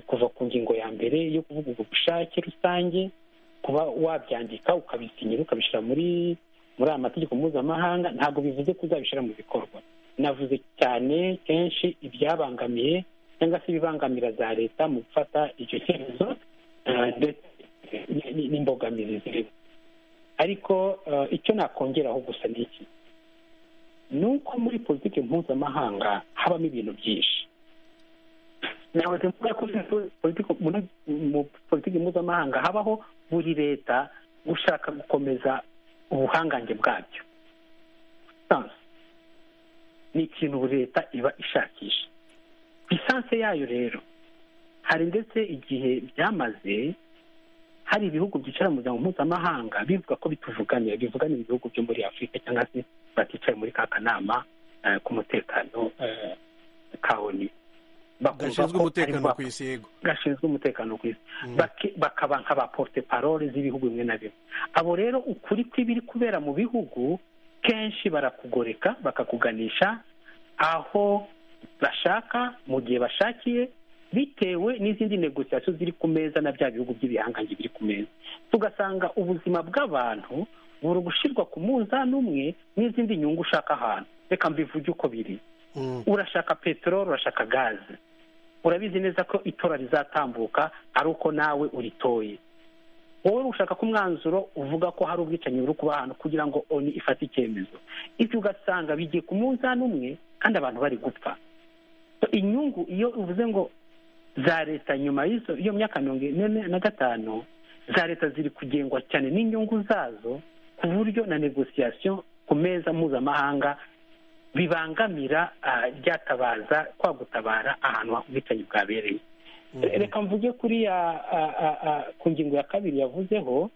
kuva ku ngingo ya mbere yo kuvuga ubwo bushake rusange kuba wabyandika ukabisinyira ukabishyira muri muri aya mategeko mpuzamahanga ntabwo bivuze ko uzabishyira mu bikorwa navuze cyane kenshi ibyabangamiye cyangwa se ibibangamira za leta mu gufata icyo cyemezo ndetse n'imbogamizi zirimo ariko icyo nakongeraho gusa ni iki ni uko muri politiki mpuzamahanga habamo ibintu byinshi ntabwo mvuga ko mu politiki mpuzamahanga habaho buri leta gushaka gukomeza ubuhangange bwabyo ni ikintu buri leta iba ishakisha lisansi yayo rero hari ndetse igihe byamaze hari ibihugu byicara mu muryango mpuzamahanga bivuga ko bituvuganira bivuganira ibihugu byo muri afurika cyangwa se baticaye muri ka kanama k'umutekano ka oni gashinzwe umutekano ku isi yego gashinzwe umutekano ku isi bakaba nk'aba porute parole z'ibihugu bimwe na bimwe abo rero ukuri kw'ibiri kubera mu bihugu kenshi barakugoreka bakakuganisha aho bashaka mu gihe bashakiye bitewe n'izindi negosiyasiyo ziri ku meza na bya bihugu by'ibihangange biri ku meza tugasanga ubuzima bw'abantu buri gushyirwa ku munzani umwe n'izindi nyungu ushaka ahantu reka mbivuge uko biri urashaka peteroli urashaka gaze urabizi neza ko itora rizatambuka ari uko nawe uritoye wowe ushaka ko umwanzuro uvuga ko hari ubwicanyi buri kuba ahantu kugira ngo oni ifate icyemezo ibyo ugasanga bigiye ku munzani umwe kandi abantu bari gupfa inyungu iyo uvuze ngo za leta nyuma y'iyo myaka mirongo ine na gatanu za leta ziri kugengwa cyane n'inyungu zazo ku buryo na negosiyasiyo ku meza mpuzamahanga bibangamira ryatabaza kwa gutabara ahantu ubwicanyi bwabereye reka mvuge kuri ku ngingo ya kabiri yavuzeho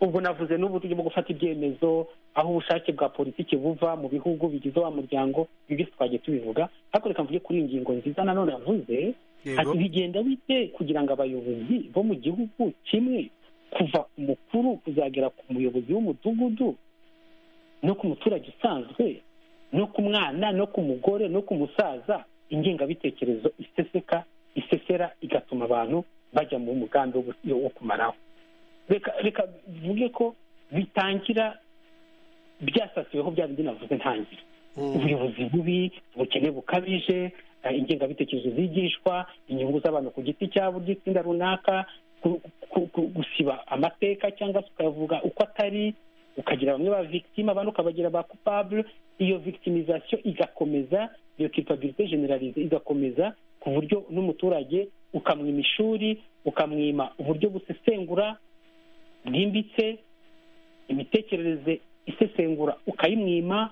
ubwo navuze n'uburyo bwo gufata ibyemezo aho ubushake bwa politiki buva mu bihugu bigize wa muryango ibi twagiye tubivuga ariko reka mvuge kuri iyi ngingo nziza nanone yavuze ati bigenda bite kugira ngo abayobozi bo mu gihugu kimwe kuva ku mukuru kuzagera ku muyobozi w'umudugudu no ku muturage usanzwe no ku mwana no ku mugore no ku musaza ingengabitekerezo iseseka isesera igatuma abantu bajya mu mugambi wo gu- wo kumaraho reka reka bivuge ko bitangira byasasiweho bya bindi navuze ntangire ubuyobozi bubi ubukene bukabije eh, ingengabitekerezo zigishwa inyungu z'abantu ku giti cyabo by'itsinda runaka ku- ku- ku- gusiba amateka cyangwa se ukayavuga uko atari ukagira bamwe ba victime abandi ukabagira ba coupable iyo victimisation igakomeza iyo culpabilité generalize igakomeza ku buryo n'umuturage ukamwima ishuri ukamwima uburyo busesengura bwimbitse imitekerereze isesengura ukayimwima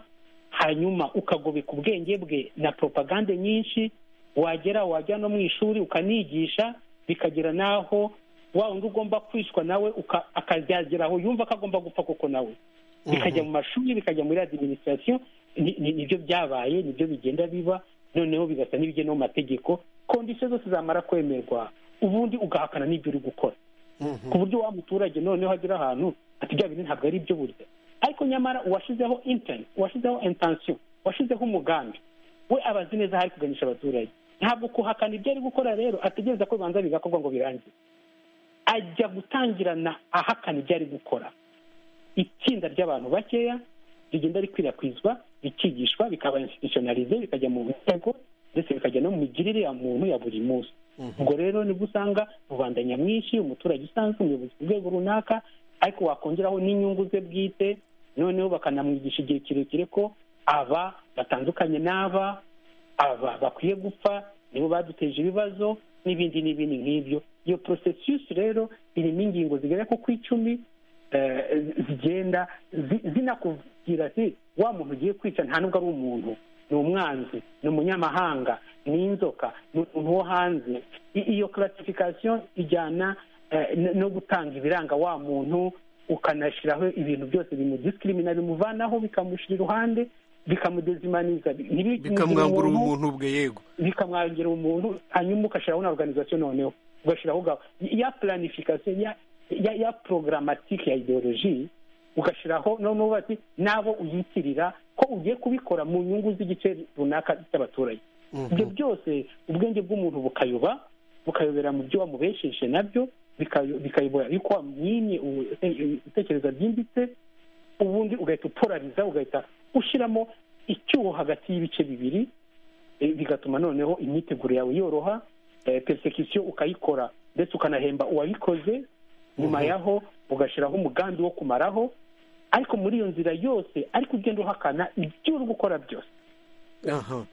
hanyuma ukagobeka ubwenge bwe na propagande nyinshi wagera wajya no mu ishuri ukanigisha bikagera n'aho wa wundi ugomba kwicwa nawe uka- akazageraho yumva ko agomba gupfa koko nawe bikajya mu mashuri bikajya muri adiminisitirasiyo nibyo byabaye nibyo bigenda biba noneho bigasa n'ibigena mu mategeko kondisiyo zose zamara kwemerwa ubundi ugahakana n'ibyo uri gukora ku buryo wa muturage noneho agera ahantu ati bya bintu ntabwo ari ibyo burya ariko nyamara uwashyizeho inteni uwashyizeho intansiyo uwashyizeho umugambi we aba azi neza aho ari kuganisha abaturage ntabwo kuhakana ibyo ari gukora rero ategereza ko bibanza bigakorwa ngo birangire ajya gutangirana ahakana ibyo ari gukora itsinda ry'abantu bakeya rigenda rikwirakwizwa rikigishwa bikaba institutionalize bikajya mu nzego ndetse bikajya no mu migirire ya muntu ya buri munsi ubwo rero nibwo usanga rubanda nyamwinshi umuturage usanzwe umuyobozi ku rwego runaka ariko wakongeraho n'inyungu ze bwite noneho bakanamwigisha igihe kirekire ko aba batandukanye n'aba aba bakwiye gupfa nibo baduteje ibibazo n'ibindi n'ibindi nk'ibyo iyo processus rero irimo ingingo zigera ko ku icumi eh, zigenda zi- zinakubwira ati wa muntu ugiye kwica nta nubwo ari umuntu ni umwanzi ni umunyamahanga ni inzoka ni umuntu wo hanze I- iyo classification ijyana eh, no- no gutanga ibiranga wa muntu ukanashyiraho ibintu byose bimudisikirimina bimuvanaho bikamushyira iruhande bikamudezimaniza bi- ntibi- bikamwambura umuntu- umuntu bwe yego bikamwongera umuntu hanyuma ugashyiraho na organization noneho ugashyiraho gahunda ya planification ya ya, ya programmatique ya ideologie ugashyiraho noneho bati n'abo uyitirira ko ugiye kubikora mu nyungu z'igice runaka cy'abaturage ibyo byose ubwenge bw'umuntu bukayoba bukayobera mu byo wamubesheje nabyo bikayo- bikayobora yuko wamwimye ubu- ibitekerezo byimbitse ubundi ugahita upolariza ugahita ushyiramo icyuho hagati y'ibice bibiri eh, bigatuma noneho imyiteguro yawe yoroha eh, persecution ukayikora ndetse ukanahemba uwabikoze nyuma yaho ugashyiraho umugambi wo kumaraho ariko muri iyo nzira yose ariko ugenda uhakana ibyo uri gukora byose aha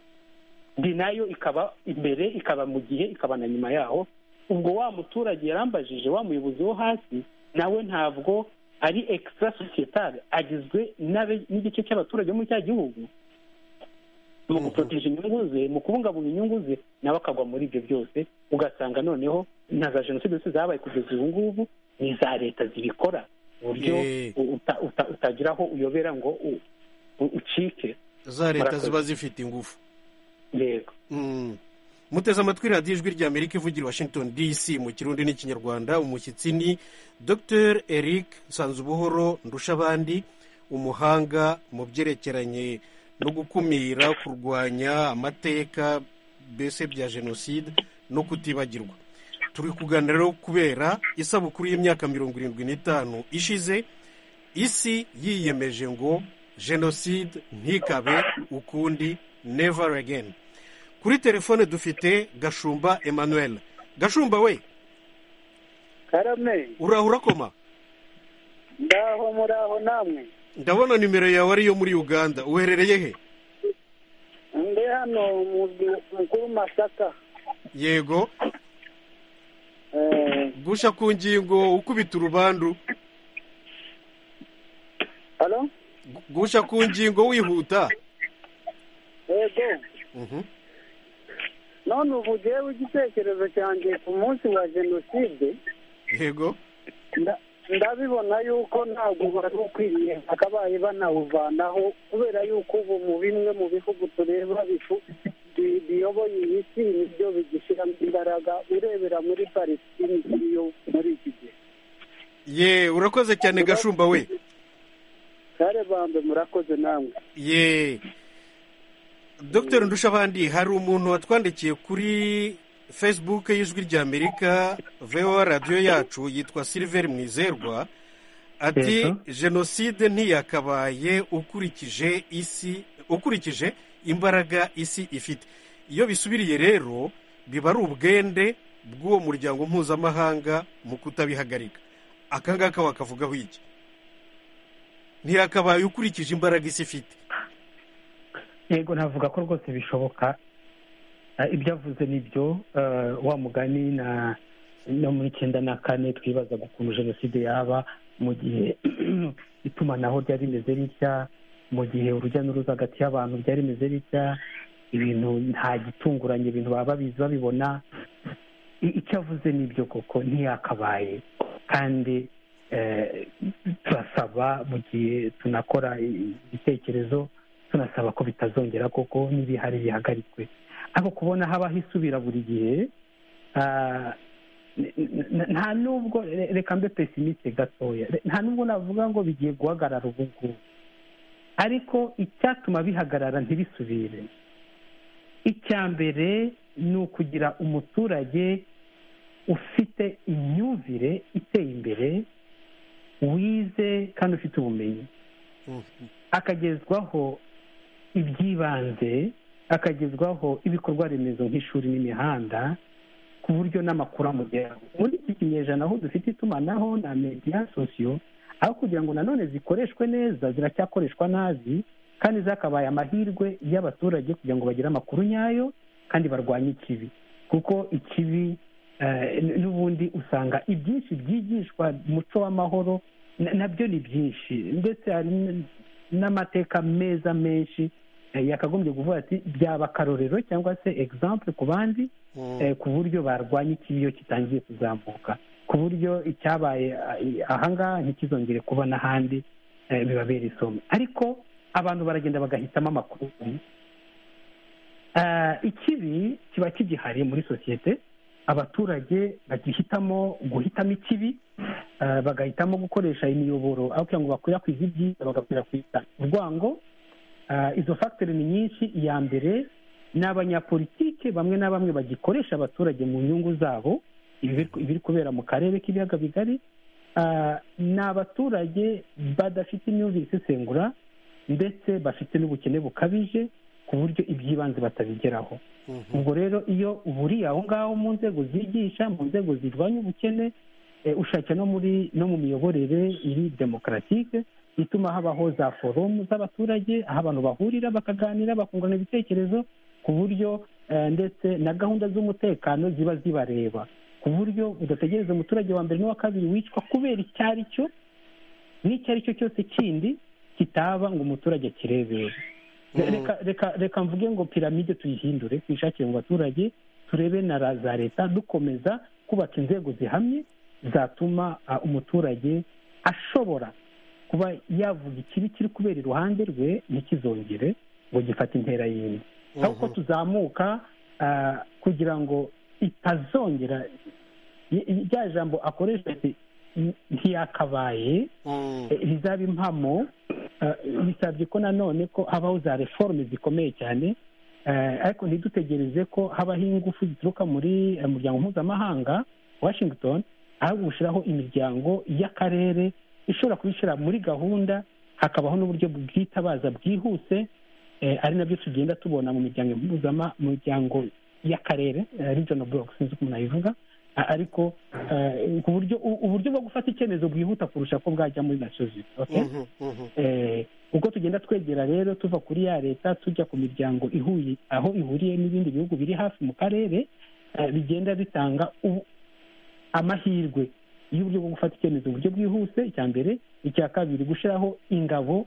ndi nayo ikaba imbere ikaba mu gihe ikaba na nyuma yaho ubwo wa muturage yarambajije wa muyobozi wo hasi nawe ntabwo ari extra societale agizwe n'abe- n'igice cy'abaturage bo muri cya gihugu mu guproteje inyungu ze mu kubungabunga inyungu ze nawe akagwa muri ibyo byose ugasanga noneho na za jenoside zose zabaye kugeza ubu ngubu ni iza leta zibikora ku buryo Eh. u- uta- uta- utagira aho uyobera ngo u- u- ucike za leta Murakoze. ziba zifite ingufu yego Mm. muteze amatwi radiyo ijwi rya amerika ivugira i washington dc mu kirundi n'ikinyarwanda umushyitsi ni dr eric nsanzubuhoro ndushabandi umuhanga mu byerekeranye no gukumira kurwanya amateka mbese bya jenoside no kutibagirwa turi kuganira rero kubera isabukuru y'imyaka mirongo irindwi n'itanu ishize isi yiyemeje ngo jenoside ntikabe ukundi never again kuri telefone dufite gashumba emmanuel gashumba we karame uraho urakoma ndaho muraho namwe ndabona nimero yawe ariyo muri uganda uherereye he ndi hano umurwi mukuru masaka yego Eh, gusha ku ngingo ukubita urubandu halo gusha ku ngingo wihuta yego Mhm. none ubu jewe igitekerezo cyanjye ku munsi wa jenoside yego nda- ndabibona yuko ntabwo wari ukwiriye bakabaye banawuvanaho kubera yuko ubu mu bimwe mu bihugu tureba bifu bi- biyoboye iyi si nibyo bigishyiramo imbaraga urebera muri palesitine ikiriyo muri iki gihe ye urakoze cyane gashumba we kare bambe murakoze namwe ye dr ndushabandi hari umuntu watwandikiye kuri facebook y'ijwi ry'amerika voa radiyo yacu yitwa silver mwizerwa ati jenoside ntiyakabaye ukurikije isi ukurikije imbaraga isi ifite iyo bisubiriye rero biba ari ubwende bw'uwo muryango mpuzamahanga mu kutabihagarika aka ngaka wakavugaho iki ntiyakabaye ukurikije imbaraga isi ifite yego navuga ko rwose bishoboka ibyo avuze ni byo wa mugani no muri icyenda na kane twibazaga ukuntu jenoside yaba mu gihe itumanaho ryari rimeze ritya mu gihe urujya n'uruza hagati y'abantu byari rimeze ritya ibintu nta gitunguranye ibintu baba babizi babibona icyo avuze ni ibyo koko ntiyakabaye kandi turasaba mu gihe tunakora ibitekerezo tunasaba ko bitazongera koko n'ibihari bihagarikwe ariko kubona habaho isubira buri gihe nta nubwo reka mbe pesimiste gatoya nta nubwo navuga ngo bigiye guhagarara ubu ngubu ariko icyatuma bihagarara ntibisubire icya mbere ni ukugira umuturage ufite imyumvire iteye imbere wize kandi ufite ubumenyi akagezwaho iby'ibanze akagezwaho ibikorwa remezo nk'ishuri n'imihanda ku buryo n'amakuru amugeraho muri iki kinyejana aho dufite itumanaho na mediya sosiyo aho kugira ngo nanone zikoreshwe neza ziracyakoreshwa nabi kandi zakabaye amahirwe y'abaturage kugira ngo bagire amakuru nyayo kandi barwanye ikibi kuko ikibi n'ubundi usanga ibyinshi byigishwa umuco w'amahoro nabyo ni byinshi ndetse hari n'amateka meza menshi yakagombye kuvuga ati byaba akarorero cyangwa se egisample ku bandi ku buryo barwanya ikibiyo kitangiye kuzamuka ku buryo icyabaye ahangaha ntikizongere kuba n'ahandi bibabera isomo ariko abantu baragenda bagahitamo amakuru ikibi kiba kigihari muri sosiyete abaturage bagihitamo guhitamo ikibi bagahitamo gukoresha imiyoboro aho kugira ngo bakwirakwize ibyiza bagakwirakwiza urwango izo fagitire ni nyinshi iya mbere ni abanyapolitike bamwe na bamwe bagikoresha abaturage mu nyungu zabo ibiri kubera mu karere k'ibiyaga bigari ni abaturage badafite imyumvire isesengura ndetse bafite n'ubukene bukabije ku buryo iby'ibanze batabigeraho ubwo rero iyo buriye aho ngaho mu nzego zigisha mu nzego zirwanya ubukene ushake no muri no mu miyoborere iri demokaratike ituma habaho za forumu z'abaturage aho abantu bahurira bakaganira bakungurana ibitekerezo ku buryo ndetse na gahunda z'umutekano ziba zibareba ku buryo udategereza umuturage wa mbere n'uwa kabiri wicwa kubera icyo ari cyo n'icyo ari cyo cyose kindi kitaba ngo umuturage akirebere reka mvuge ngo piramide tuyihindure tuyishakire mu baturage turebe na za leta dukomeza kubaka inzego zihamye zatuma umuturage ashobora kuba yavuga ikibi kiri kubera iruhande rwe ntikizongere ngo gifate intera yindi ahubwo tuzamuka kugira ngo itazongera rya jambo akoresha ntiyakabaye rizaba impamo bisabye ko nanone ko habaho za reforme zikomeye cyane ariko ntidutegereze ko habaho ingufu zituruka muri muryango mpuzamahanga washington ahubwo gushyiraho imiryango y'akarere ishobora kubishyira muri gahunda hakabaho n'uburyo bwitabaza bwihuse ari nabyo tugenda tubona mu miryango mpuzama mu miryango y'akarere region block sinzi uko umuntu abivuga ariko ku buryo uburyo bwo gufata icyemezo bwihuta kurusha ko bwajya muri nasozi ubwo tugenda twegera rero tuva kuri ya leta tujya ku miryango ihuye aho ihuriye n'ibindi bihugu biri hafi mu karere bigenda bitanga amahirwe y'uburyo bwo gufata icyemezo uburyo bwihuse icya mbere icya kabiri gushyiraho ingabo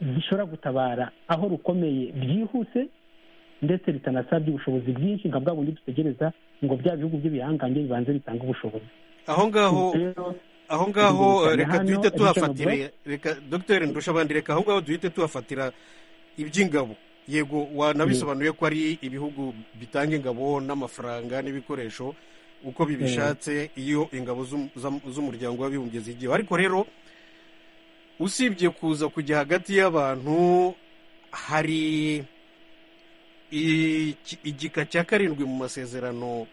zishobora gutabara aho rukomeye byihuse ndetse bitanasabye ubushobozi bwinshi nka bwa bundi dutegereza ngo bya bihugu by'ibihangange bibanze bitanga ubushobozi aho ngaho aho ngaho reka duhite tuhafatire reka dogiteri ndushabandi reka aho ngaho duhite tuhafatira iby'ingabo yego wanabisobanuye ko ari ibihugu bitanga ingabo n'amafaranga n'ibikoresho uko bibishatse iyo ingabo z'um- z'am- z'umuryango w'abibumbye zigiyeho ariko rero usibye kuza kujya hagati y'abantu hari iki- igika cya karindwi mu masezerano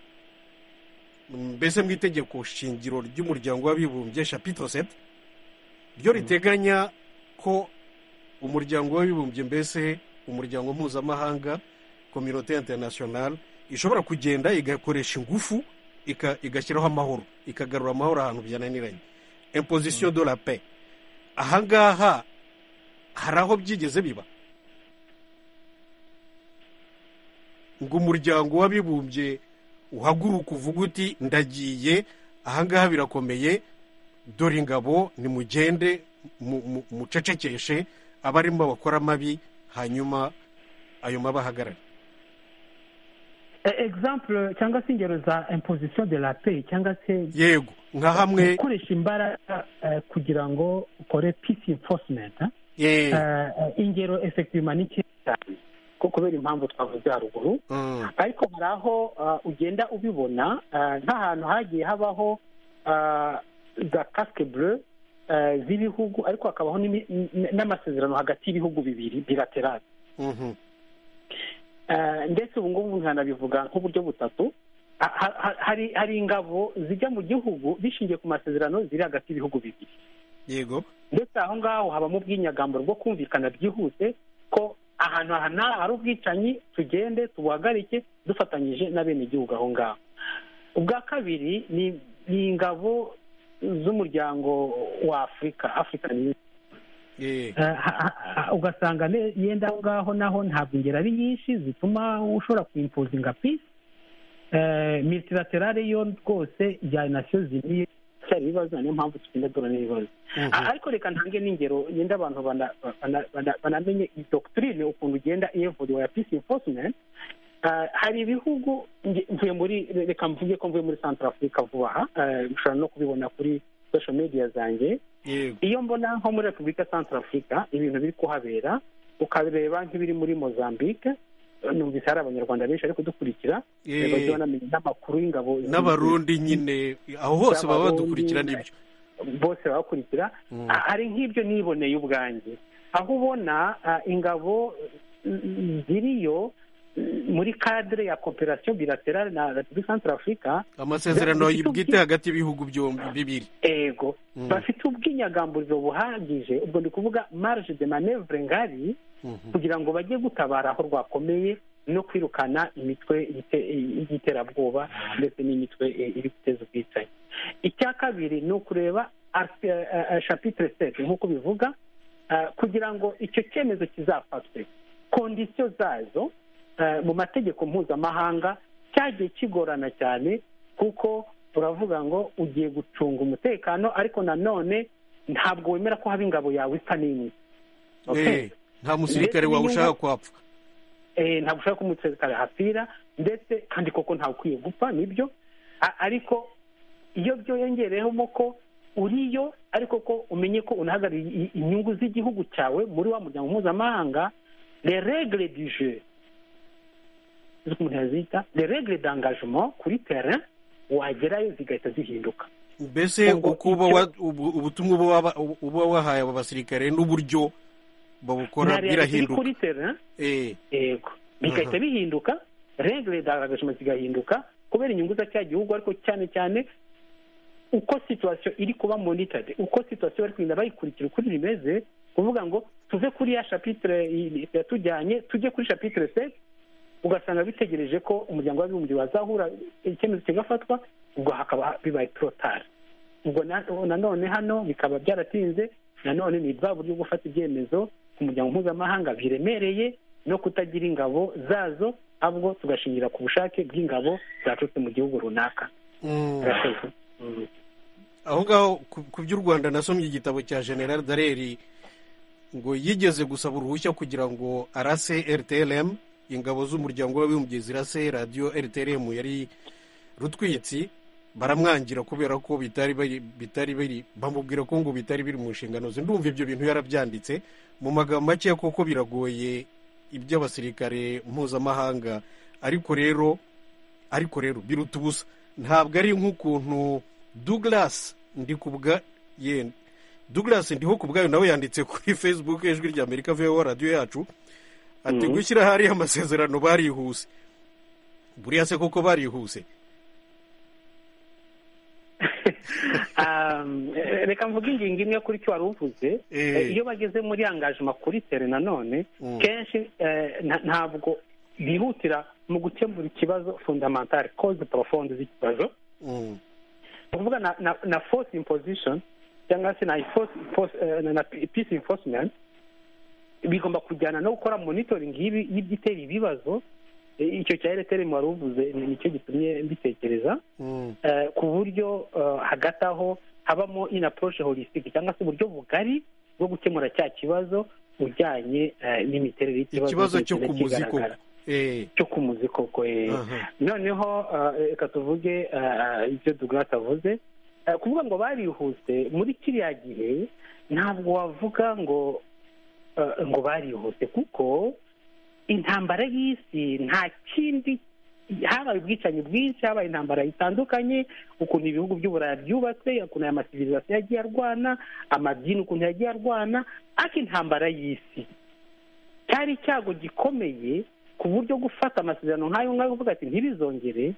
mbese mu itegeko shingiro ry'umuryango w'abibumbye shapito seti ryo riteganya ko umuryango w'abibumbye mbese umuryango mpuzamahanga kominote interinasiyonari ishobora kugenda igakoresha ingufu ika- igashyiraho amahoro ikagarura amahoro ahantu byananiranye impozisiyo do la pe ahangaha hari aho byigeze biba ngo umuryango w'abibumbye uhaguruka uvuga uti ndagiye ahangaha birakomeye dore ingabo nimugende mu- mu- mucecekeshe abarimo bakora amabi hanyuma ayo mabahagarare example cyangwa se ingero za imposition de la paix cyangwa se yego nka hamwe gukoresha imbaraga eh, kugira ngo ukore peace enforcement eh? Eh. Eh, eh, ingero effectivement ni nkeya cyane ko kubera impamvu twavuze haruguru ariko hari aho ah, ugenda ubibona ah, nk'ahantu hagiye habaho ah, za casque bleu ah, z'ibihugu ariko hakabaho n'imi- n- n'amasezerano hagati y'ibihugu bibiri bilaterale Mhm. Eh, ndetse ubu ngubu nkanabivuga nk'uburyo butatu Ha- ha- ha- hari hari ingabo zijya mu gihugu bishingiye ku masezerano ziri hagati y'ibihugu bibiri yego ndetse aho ngaho habamo ubwinyagambo bwo kumvikana byihuse ko ahantu aha n'aha hari ubwicanyi tugende tubuhagarike dufatanyije n'abenegihugu aho ngaho ubwa kabiri ni ni ingabo z'umuryango wa afurika african Union Eh. Eh, ha- ha- ha- ugasanga ne- yenda aho ngaho naho ntabwo ingero ari nyinshi zituma ushobora kuimpozinga peace Eh, multilaterale yo rwose ya nasiyo ziniye cyari ibibazo niyo mpamvu tugenda duhura n'ibibazo A- ariko reka ntange n'ingero yenda abantu bana- bana- bana- banamenye iyi doctrine ukuntu ugenda iyevuriwa ya peace enforcement Eh, hari ibihugu nge- mvuye muri reka mvuge ko mvuye muri central africa vuba aha Eh, mushobora no kubibona kuri social media zanjye iyo mbona nko muri repubulika central africa ibintu biri kuhabera ukareba nk'ibiri muri mozambique eh, numvise hari abanyarwanda benshi bari kudukurikira Eh. eh, bagiye banamenya n'amakuru y'ingabo n'abarundi nyine aho hose baba Z'abarundi, badukurikira n'ibyo bose babakurikira Ah, hari nk'ibyo niboneye ubwanjye aho ubona ah, ingabo mm, ziriyo mm, muri cadre ya cooperation bilaterale na repubulika central africa amasezerano zifite ubwi- bwite hagati y'ibihugu byombi bibiri ego bafite ubwinyagamburiro buhagije ubwo ndi kuvuga marge de manevre ngari kugira ngo bajye gutabara aho rwakomeye no kwirukana imitwe y'ite- y'iterabwoba ndetse n'imitwe eh, iri guteza ubwicanyi icya kabiri ni ukureba art- eh, eh, chapitre set nk'uko bivuga eh, kugira ngo icyo cyemezo kizafatwe kondisiyo zazo eh, mu mategeko mpuzamahanga cyagiye kigorana cyane kuko turavuga ngo ugiye gucunga umutekano ariko nanone ntabwo wemera ko haba ingabo yawe isa n'imwe Okay. Eh, nta musirikare Ndetse wawe ushaka n'inyungu- kwapfa eh, ntabwo ushaka ko umusekare hapfira ndetse kandi koko ntawe ukwiye gupfa nibyo A- ariko iyo byongereyemo ko uriyo ariko ko umenye ko unahagarariye i- inyungu z'igihugu cyawe muri wa muryango mpuzamahanga le regle du jeu z'uko umuntu yazita le regle d'engagement kuri terrain wagerayo zigahita zihinduka mbese Ubwo uko uba icyo- wa- ubu- ubutumwa uba waba- uba wahaye aba basirikare n'uburyo babukora na realite iri birahinduka kuri terrain Eh. yego bigahita Aha. bihinduka regire d'engagement zigahinduka kubera inyungu za cya gihugu ariko cyane cyane uko situwasiyo iri kuba monitade uko situwasiyo bari kugenda bayikurikira ukuri rimeze kuvuga ngo tuve kuri ya shapitire yatujyanye tujye kuri shapitire seti ugasanga bitegereje ko umuryango w'abibumbye wazahura icyemezo kigafatwa ubwo hakaba bibaye torotari ubwo na- nanone hano bikaba byaratinze nanone ni bwa buryo bwo gufata ibyemezo ku muryango mpuzamahanga biremereye no kutagira ingabo zazo ahubwo tugashingira ku bushake bw'ingabo zaturutse mu gihugu runaka Mm. Murakoze. aho ngaho ku- ku by'u rwanda nasomye igitabo cya general dareri ngo yigeze gusaba uruhushya kugira ngo arase rtlm ingabo z'umuryango w'abibumbye zirase radiyo rtlm yari rutwitsi baramwangira kubera ko bitari bari bitari biri bamubwira ko ngo bitari biri mu nshingano ze ndumva ibyo bintu yarabyanditse mu magambo make kuko biragoye iby'abasirikare mpuzamahanga ariko rero ariko rero biruta ubusa ntabwo ari nk'ukuntu douglas ndikubwa yenda douglas ndiho ku bwayo nawe yanditse kuri facebook ijwi rya amerika veho radiyo yacu ati Mhm. gushyira hariya amasezerano barihuse buriya se koko barihuse Um, eh, reka mvuge ingingo imwe kuri icyo wari uvuze Eh, iyo bageze muri angajima kuri tere nanone Mm. kenshi eh, nta- ntabwo bihutira mu gukemura ikibazo fundamentale cause profonde z'ikibazo ni ukuvuga na, na, na force imposition cyangwa se na, force, force, eh, na, na peace enforcement bigomba kujyana no gukora monitoring y'ibi- y'ibyitera ibibazo Eh, icyo cya ereteremu wari uvuze ni nicyo gitumye mbitekereza eh, ku buryo eh, hagati aho habamo inaporoshe holisitike cyangwa se uburyo bugari bwo gukemura cya kibazo ujyanye eh, n'imiterere y'ikibazo ikibazo cyo kiba ku muzi kigaragara. koko Eh, cyo ku muzi koko eh. aha. noneho eh, reka tuvuge eh, ibyo dugrasi avuze Eh, kuvuga ngo barihuse muri kiriya gihe ntabwo wavuga ngo eh, ngo barihuse kuko intambara y'isi nta kindi habaye ubwicanyi bwinshi habaye intambara zitandukanye ukuntu ibihugu by'uburaya byubatse ukuntu aya masivirizasiyo yagiye arwana amadini ukuntu yagiye arwana ariko intambara y'isi cyari icyago gikomeye ku buryo gufata amasezerano nk'ayo ngayo uvuga ati ntibizongere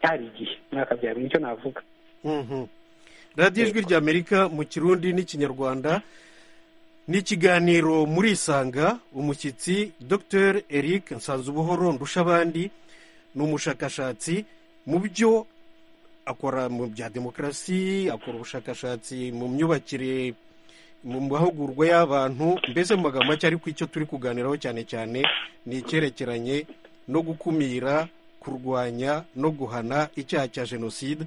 cyari igihe mwakabyara nicyo navuga Mhm. radiyo ijwi rya amerika mu kirundi n'ikinyarwanda ni ikiganiro muri isanga umushyitsi dr eric nsanzubuhoro ndushabandi ni umushakashatsi mu byo akora mu bya demokarasi akora ubushakashatsi mu myubakire mu mahugurwa y'abantu mbese mu magambo make ariko icyo turi kuganiraho cyane cyane ni icyerekeranye no gukumira kurwanya no guhana icyaha cya jenoside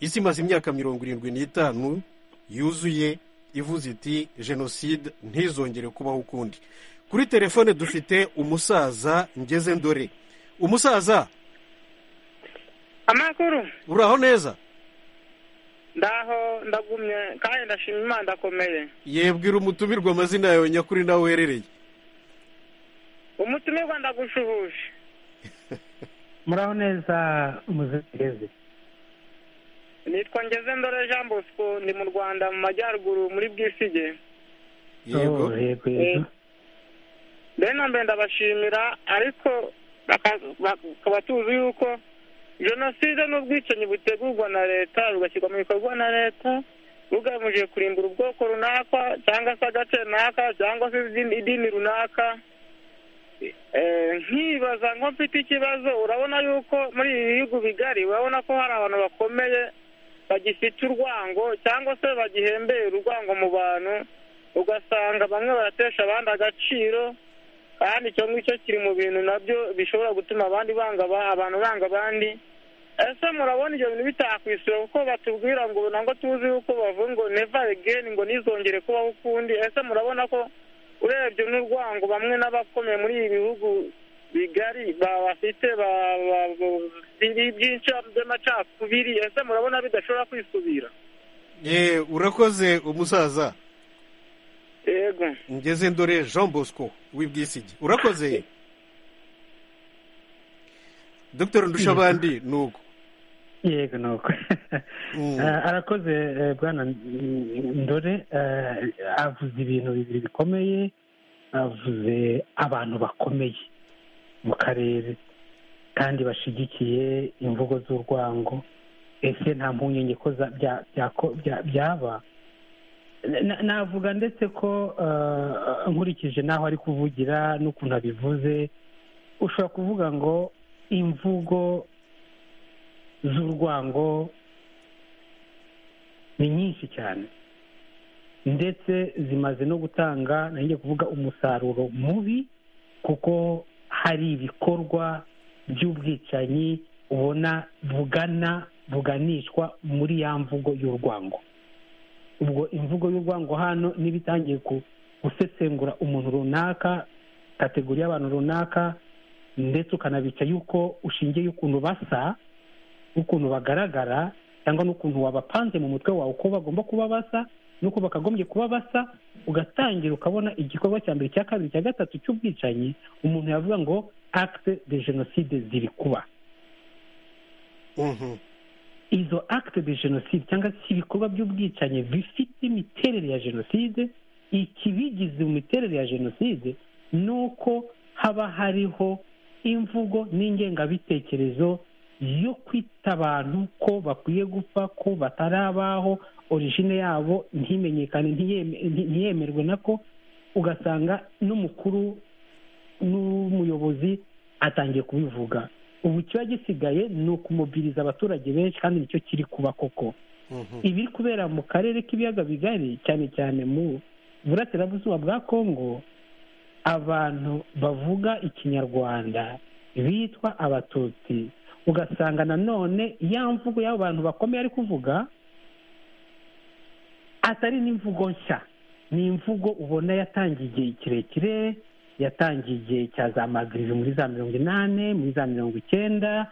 isi imaze imyaka mirongo irindwi n'itanu yuzuye ivuze iti jenoside ntizongere kubaho ukundi kuri telefone dufite umusaza ngeze ndore umusaza amakuru uraho neza ndaho ndagumye kandi ndashima imana ndakomeye yebwira umutumirwa amazina yawe nyakuri nawe uherereye umutumirwa ndagushuhuje muraho neza muzireze nitwa ngeze ndore jean bosco ndi mu rwanda mu majyaruguru muri bwisige yego yego mbere na mbere ndabashimira ariko baka- bakaba tuzi yuko jenoside ni ubwicanyi butegurwa na leta bugashyirwa mu bikorwa na leta bugamije kurimbura ubwoko runaka cyangwa se agace runaka cyangwa se izindi- idini runaka Eh, nkibaza nko mfite ikibazo urabona yuko muri ibi bihugu bigari urabona ko hari abantu bakomeye bagifite urwango cyangwa se bagihembera urwango mu bantu ugasanga bamwe baratesha abandi agaciro kandi icyo ngicyo kiri mu bintu nabyo bishobora gutuma abandi banga aba- abantu banga abandi ese murabona ibyo bintu bitakwisura kuko batubwira ngo ntabwo tuzi yuko bavuga ngo neva egeni ngo ntizongere kubaho ukundi ese murabona ko urebye n'urwango bamwe n'abakomeye muri ibi bihugu bigari ba- bafite ba- ba- ba- byinshi by'amacakubiri ese murabona bidashobora kwisubira ye urakoze umusaza yego ngeze ndore jean bosco w'ibwisigi urakoze dr ndushabandi nuko yego ni uko Eh, arakoze eh, bwana mm, ndore eh, avuze ibintu bibiri bikomeye avuze abantu bakomeye mu karere kandi bashyigikiye imvugo z'urwango ese nta mpungenge ko za- bya- byako- bya- byaba Na- navuga ndetse ko eh, nkurikije n'aho ari kuvugira n'ukuntu abivuze ushobora kuvuga ngo imvugo z'urwango ni nyinshi cyane ndetse zimaze no gutanga ntangiye kuvuga umusaruro mubi kuko hari ibikorwa by'ubwicanyi ubona bugana buganishwa muri ya mvugo y'urwango ubwo imvugo y'urwango hano niba itangiye ku- gusesengura umuntu runaka kategori y'abantu runaka ndetse ukanabica yuko ushingiye ukuntu basa n'ukuntu bagaragara cyangwa n'ukuntu wabapanze mu mutwe wawe uko bagomba kuba basa n'uko bakagombye kuba basa ugatangira ukabona igikorwa cya mbere cya kabiri cya gatatu cy'ubwicanyi umuntu yavuga ngo acte de jenoside ziri kuba izo acte de jenoside cyangwa se ibikorwa by'ubwicanyi bifite imiterere ya jenoside ikibigize mu miterere ya jenoside ni uko haba hariho imvugo n'ingengabitekerezo yo kwita abantu ko bakwiye gupfa ko batarabaho origine yabo ntimenyekane ntiyeme- ntiyemerwe nako ugasanga n'umukuru n'umuyobozi atangiye kubivuga ubu ikiba gisigaye ni ukumobiliza abaturage benshi kandi nicyo kiri kuba koko ibiri kubera mu karere k'ibiyaga bigari cyane cyane mu burasirazuba bwa kongo abantu bavuga ikinyarwanda bitwa abatutsi ugasanga nanone ya mvugo y'abo bantu bakomeye ari kuvuga atari n'imvugo nshya ni imvugo ubona yatangiye igihe kirekire yatangiye igihe cya za magirivi muri za mirongo inani muri za mirongo icyenda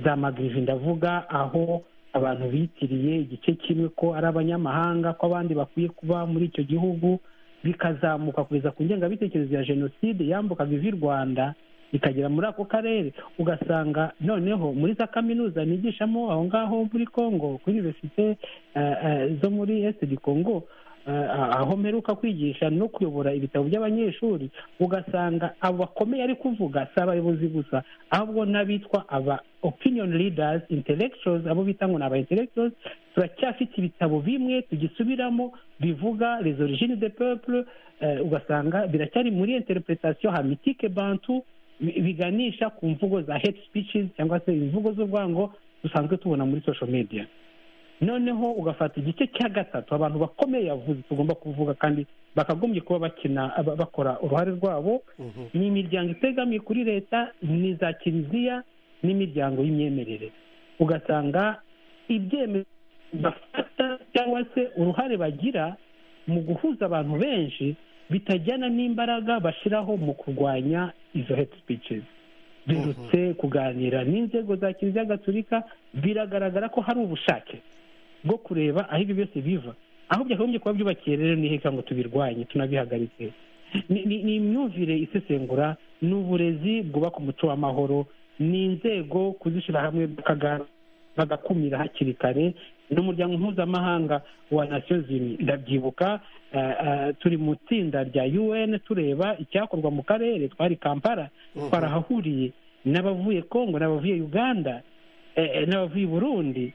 za magirivi ndavuga aho abantu bitiriye igice kimwe ko ari abanyamahanga ko abandi bakwiye kuba muri icyo gihugu bikazamuka kugeza ku ngengabitekerezo ya jenoside yambukaga ivi rwanda ikagera muri ako karere ugasanga noneho muri za kaminuza nigishamo aho ngaho muri congo kuri univerisite eh, eh, zo muri est du congo eh, aho mperuka kwigisha no kuyobora ibitabo by'abanyeshuri ugasanga abo bakomeye ari kuvuga si abayobozi gusa ahubwo n'abitwa aba opinion leaders intellectuals abo bita ngo ni aba intellectuals turacyafite ibitabo bimwe tugisubiramo bivuga les origines de peuple eh, ugasanga biracyari muri interpretation hamitike bantu bi- biganisha ku mvugo za hate speeches cyangwa se imvugo z'urwango dusanzwe tubona muri social media noneho ugafata igice cya gatatu abantu bakomeye yavuze tugomba kuvuga kandi bakagombye kuba bakina ba- bakora uruhare rwabo ni imiryango itegamiye kuri leta ni za kiliziya n'imiryango y'imyemerere ugasanga ibyemezo bafata cyangwa se uruhare bagira mu guhuza abantu benshi bitajyana n'imbaraga bashyiraho mu kurwanya izo hate speeches birutse kuganira n'inzego za kiliziya gatolika biragaragara ko hari ubushake bwo kureba aho ibi byose biva aho byakagombye kuba byubakiye rero ni heka ngo tubirwanye tunabihagaritse ni ni- ni imyumvire isesengura ni uburezi bwubaka umuco w'amahoro ni inzego kuzishyira hamwe bakaga- bagakumira hakiri kare n'umuryango mpuzamahanga wa nasiyo zimwe ndabyibuka eh, eh, turi mu itsinda rya un tureba icyakorwa mu karere twari kampala twarahahuriye n'abavuye congo n'abavuye uganda eh, eh, n'abavuye burundi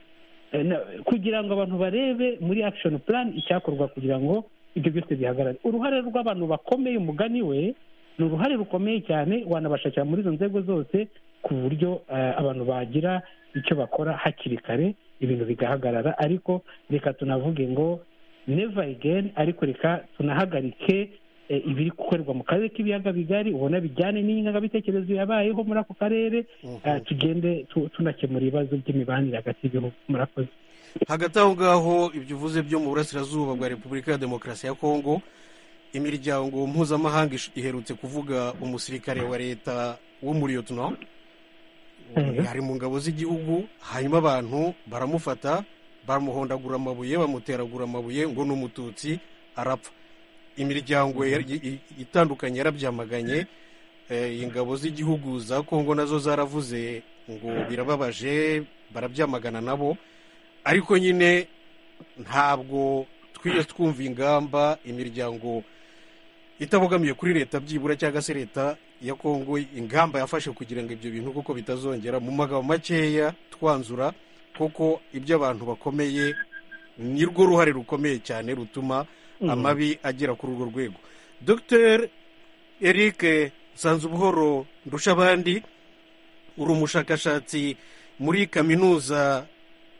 Eh, na- kugira ngo abantu barebe muri action plan icyakorwa kugira ngo ibyo byose bihagarare uruhare rw'abantu bakomeye umugani we ni uruhare rukomeye cyane wanabashakira muri izo nzego zose ku buryo eh, abantu bagira icyo bakora hakiri kare ibintu bigahagarara ariko reka tunavuge ngo never again ariko reka tunahagarike eh, ibiri gukorerwa mu karere k'ibiyaga bigari ubona bijyane n'ingengabitekerezo yabayeho muri ako karere eh, tugende tu- tunakemura ibibazo by'imibanire hagati y'ibihugu murakoze hagati aho ngaho ibyo uvuze byo mu burasirazuba bwa repubulika ya demokarasi ya kongo imiryango mpuzamahanga ish- iherutse kuvuga umusirikare wa leta wo muri yotina ari mu ngabo z'igihugu hanyuma abantu baramufata bamuhondagura amabuye bamuteragura amabuye ngo ni umututsi arapfa imiryango yari- i- i- itandukanye yarabyamaganye Eh, ingabo z'igihugu za kongo nazo zaravuze ngo birababaje barabyamagana nabo ariko nyine ntabwo twiye twumva ingamba imiryango itabogamiye kuri leta byibura cyangwa se leta ya kongo ingamba yafashe kugira ngo ibyo bintu kuko bitazongera mu magambo makeya twanzura koko ibyo abantu bakomeye ni rwo ruhare rukomeye cyane rutuma Mhm. amabi agera kuri urwo rwego dr eric nsanzubuhoro ndushabandi uri umushakashatsi muri kaminuza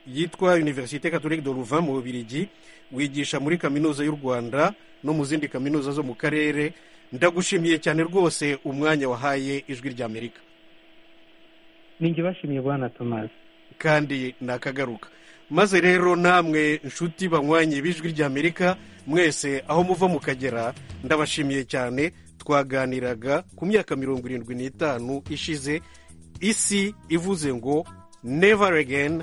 yitwa universite catholique de louvain mu bubirigi wigisha muri kaminuza y'u rwanda no mu zindi kaminuza zo mu karere ndagushimiye cyane rwose umwanya wahaye ijwi rya amerika ninjye bashimiye bwana tomasi kandi nakagaruka maze rero namwe nshuti banywanye b'ijwi rya amerika mwese aho muva mukagera ndabashimiye cyane twaganiraga ku myaka mirongo irindwi n'itanu ishize isi ivuze ngo never again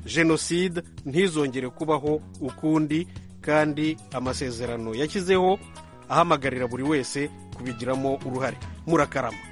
jenoside ntizongere kubaho ukundi kandi amasezerano yashyizeho ahamagarira buri wese kubigiramo uruhare murakarama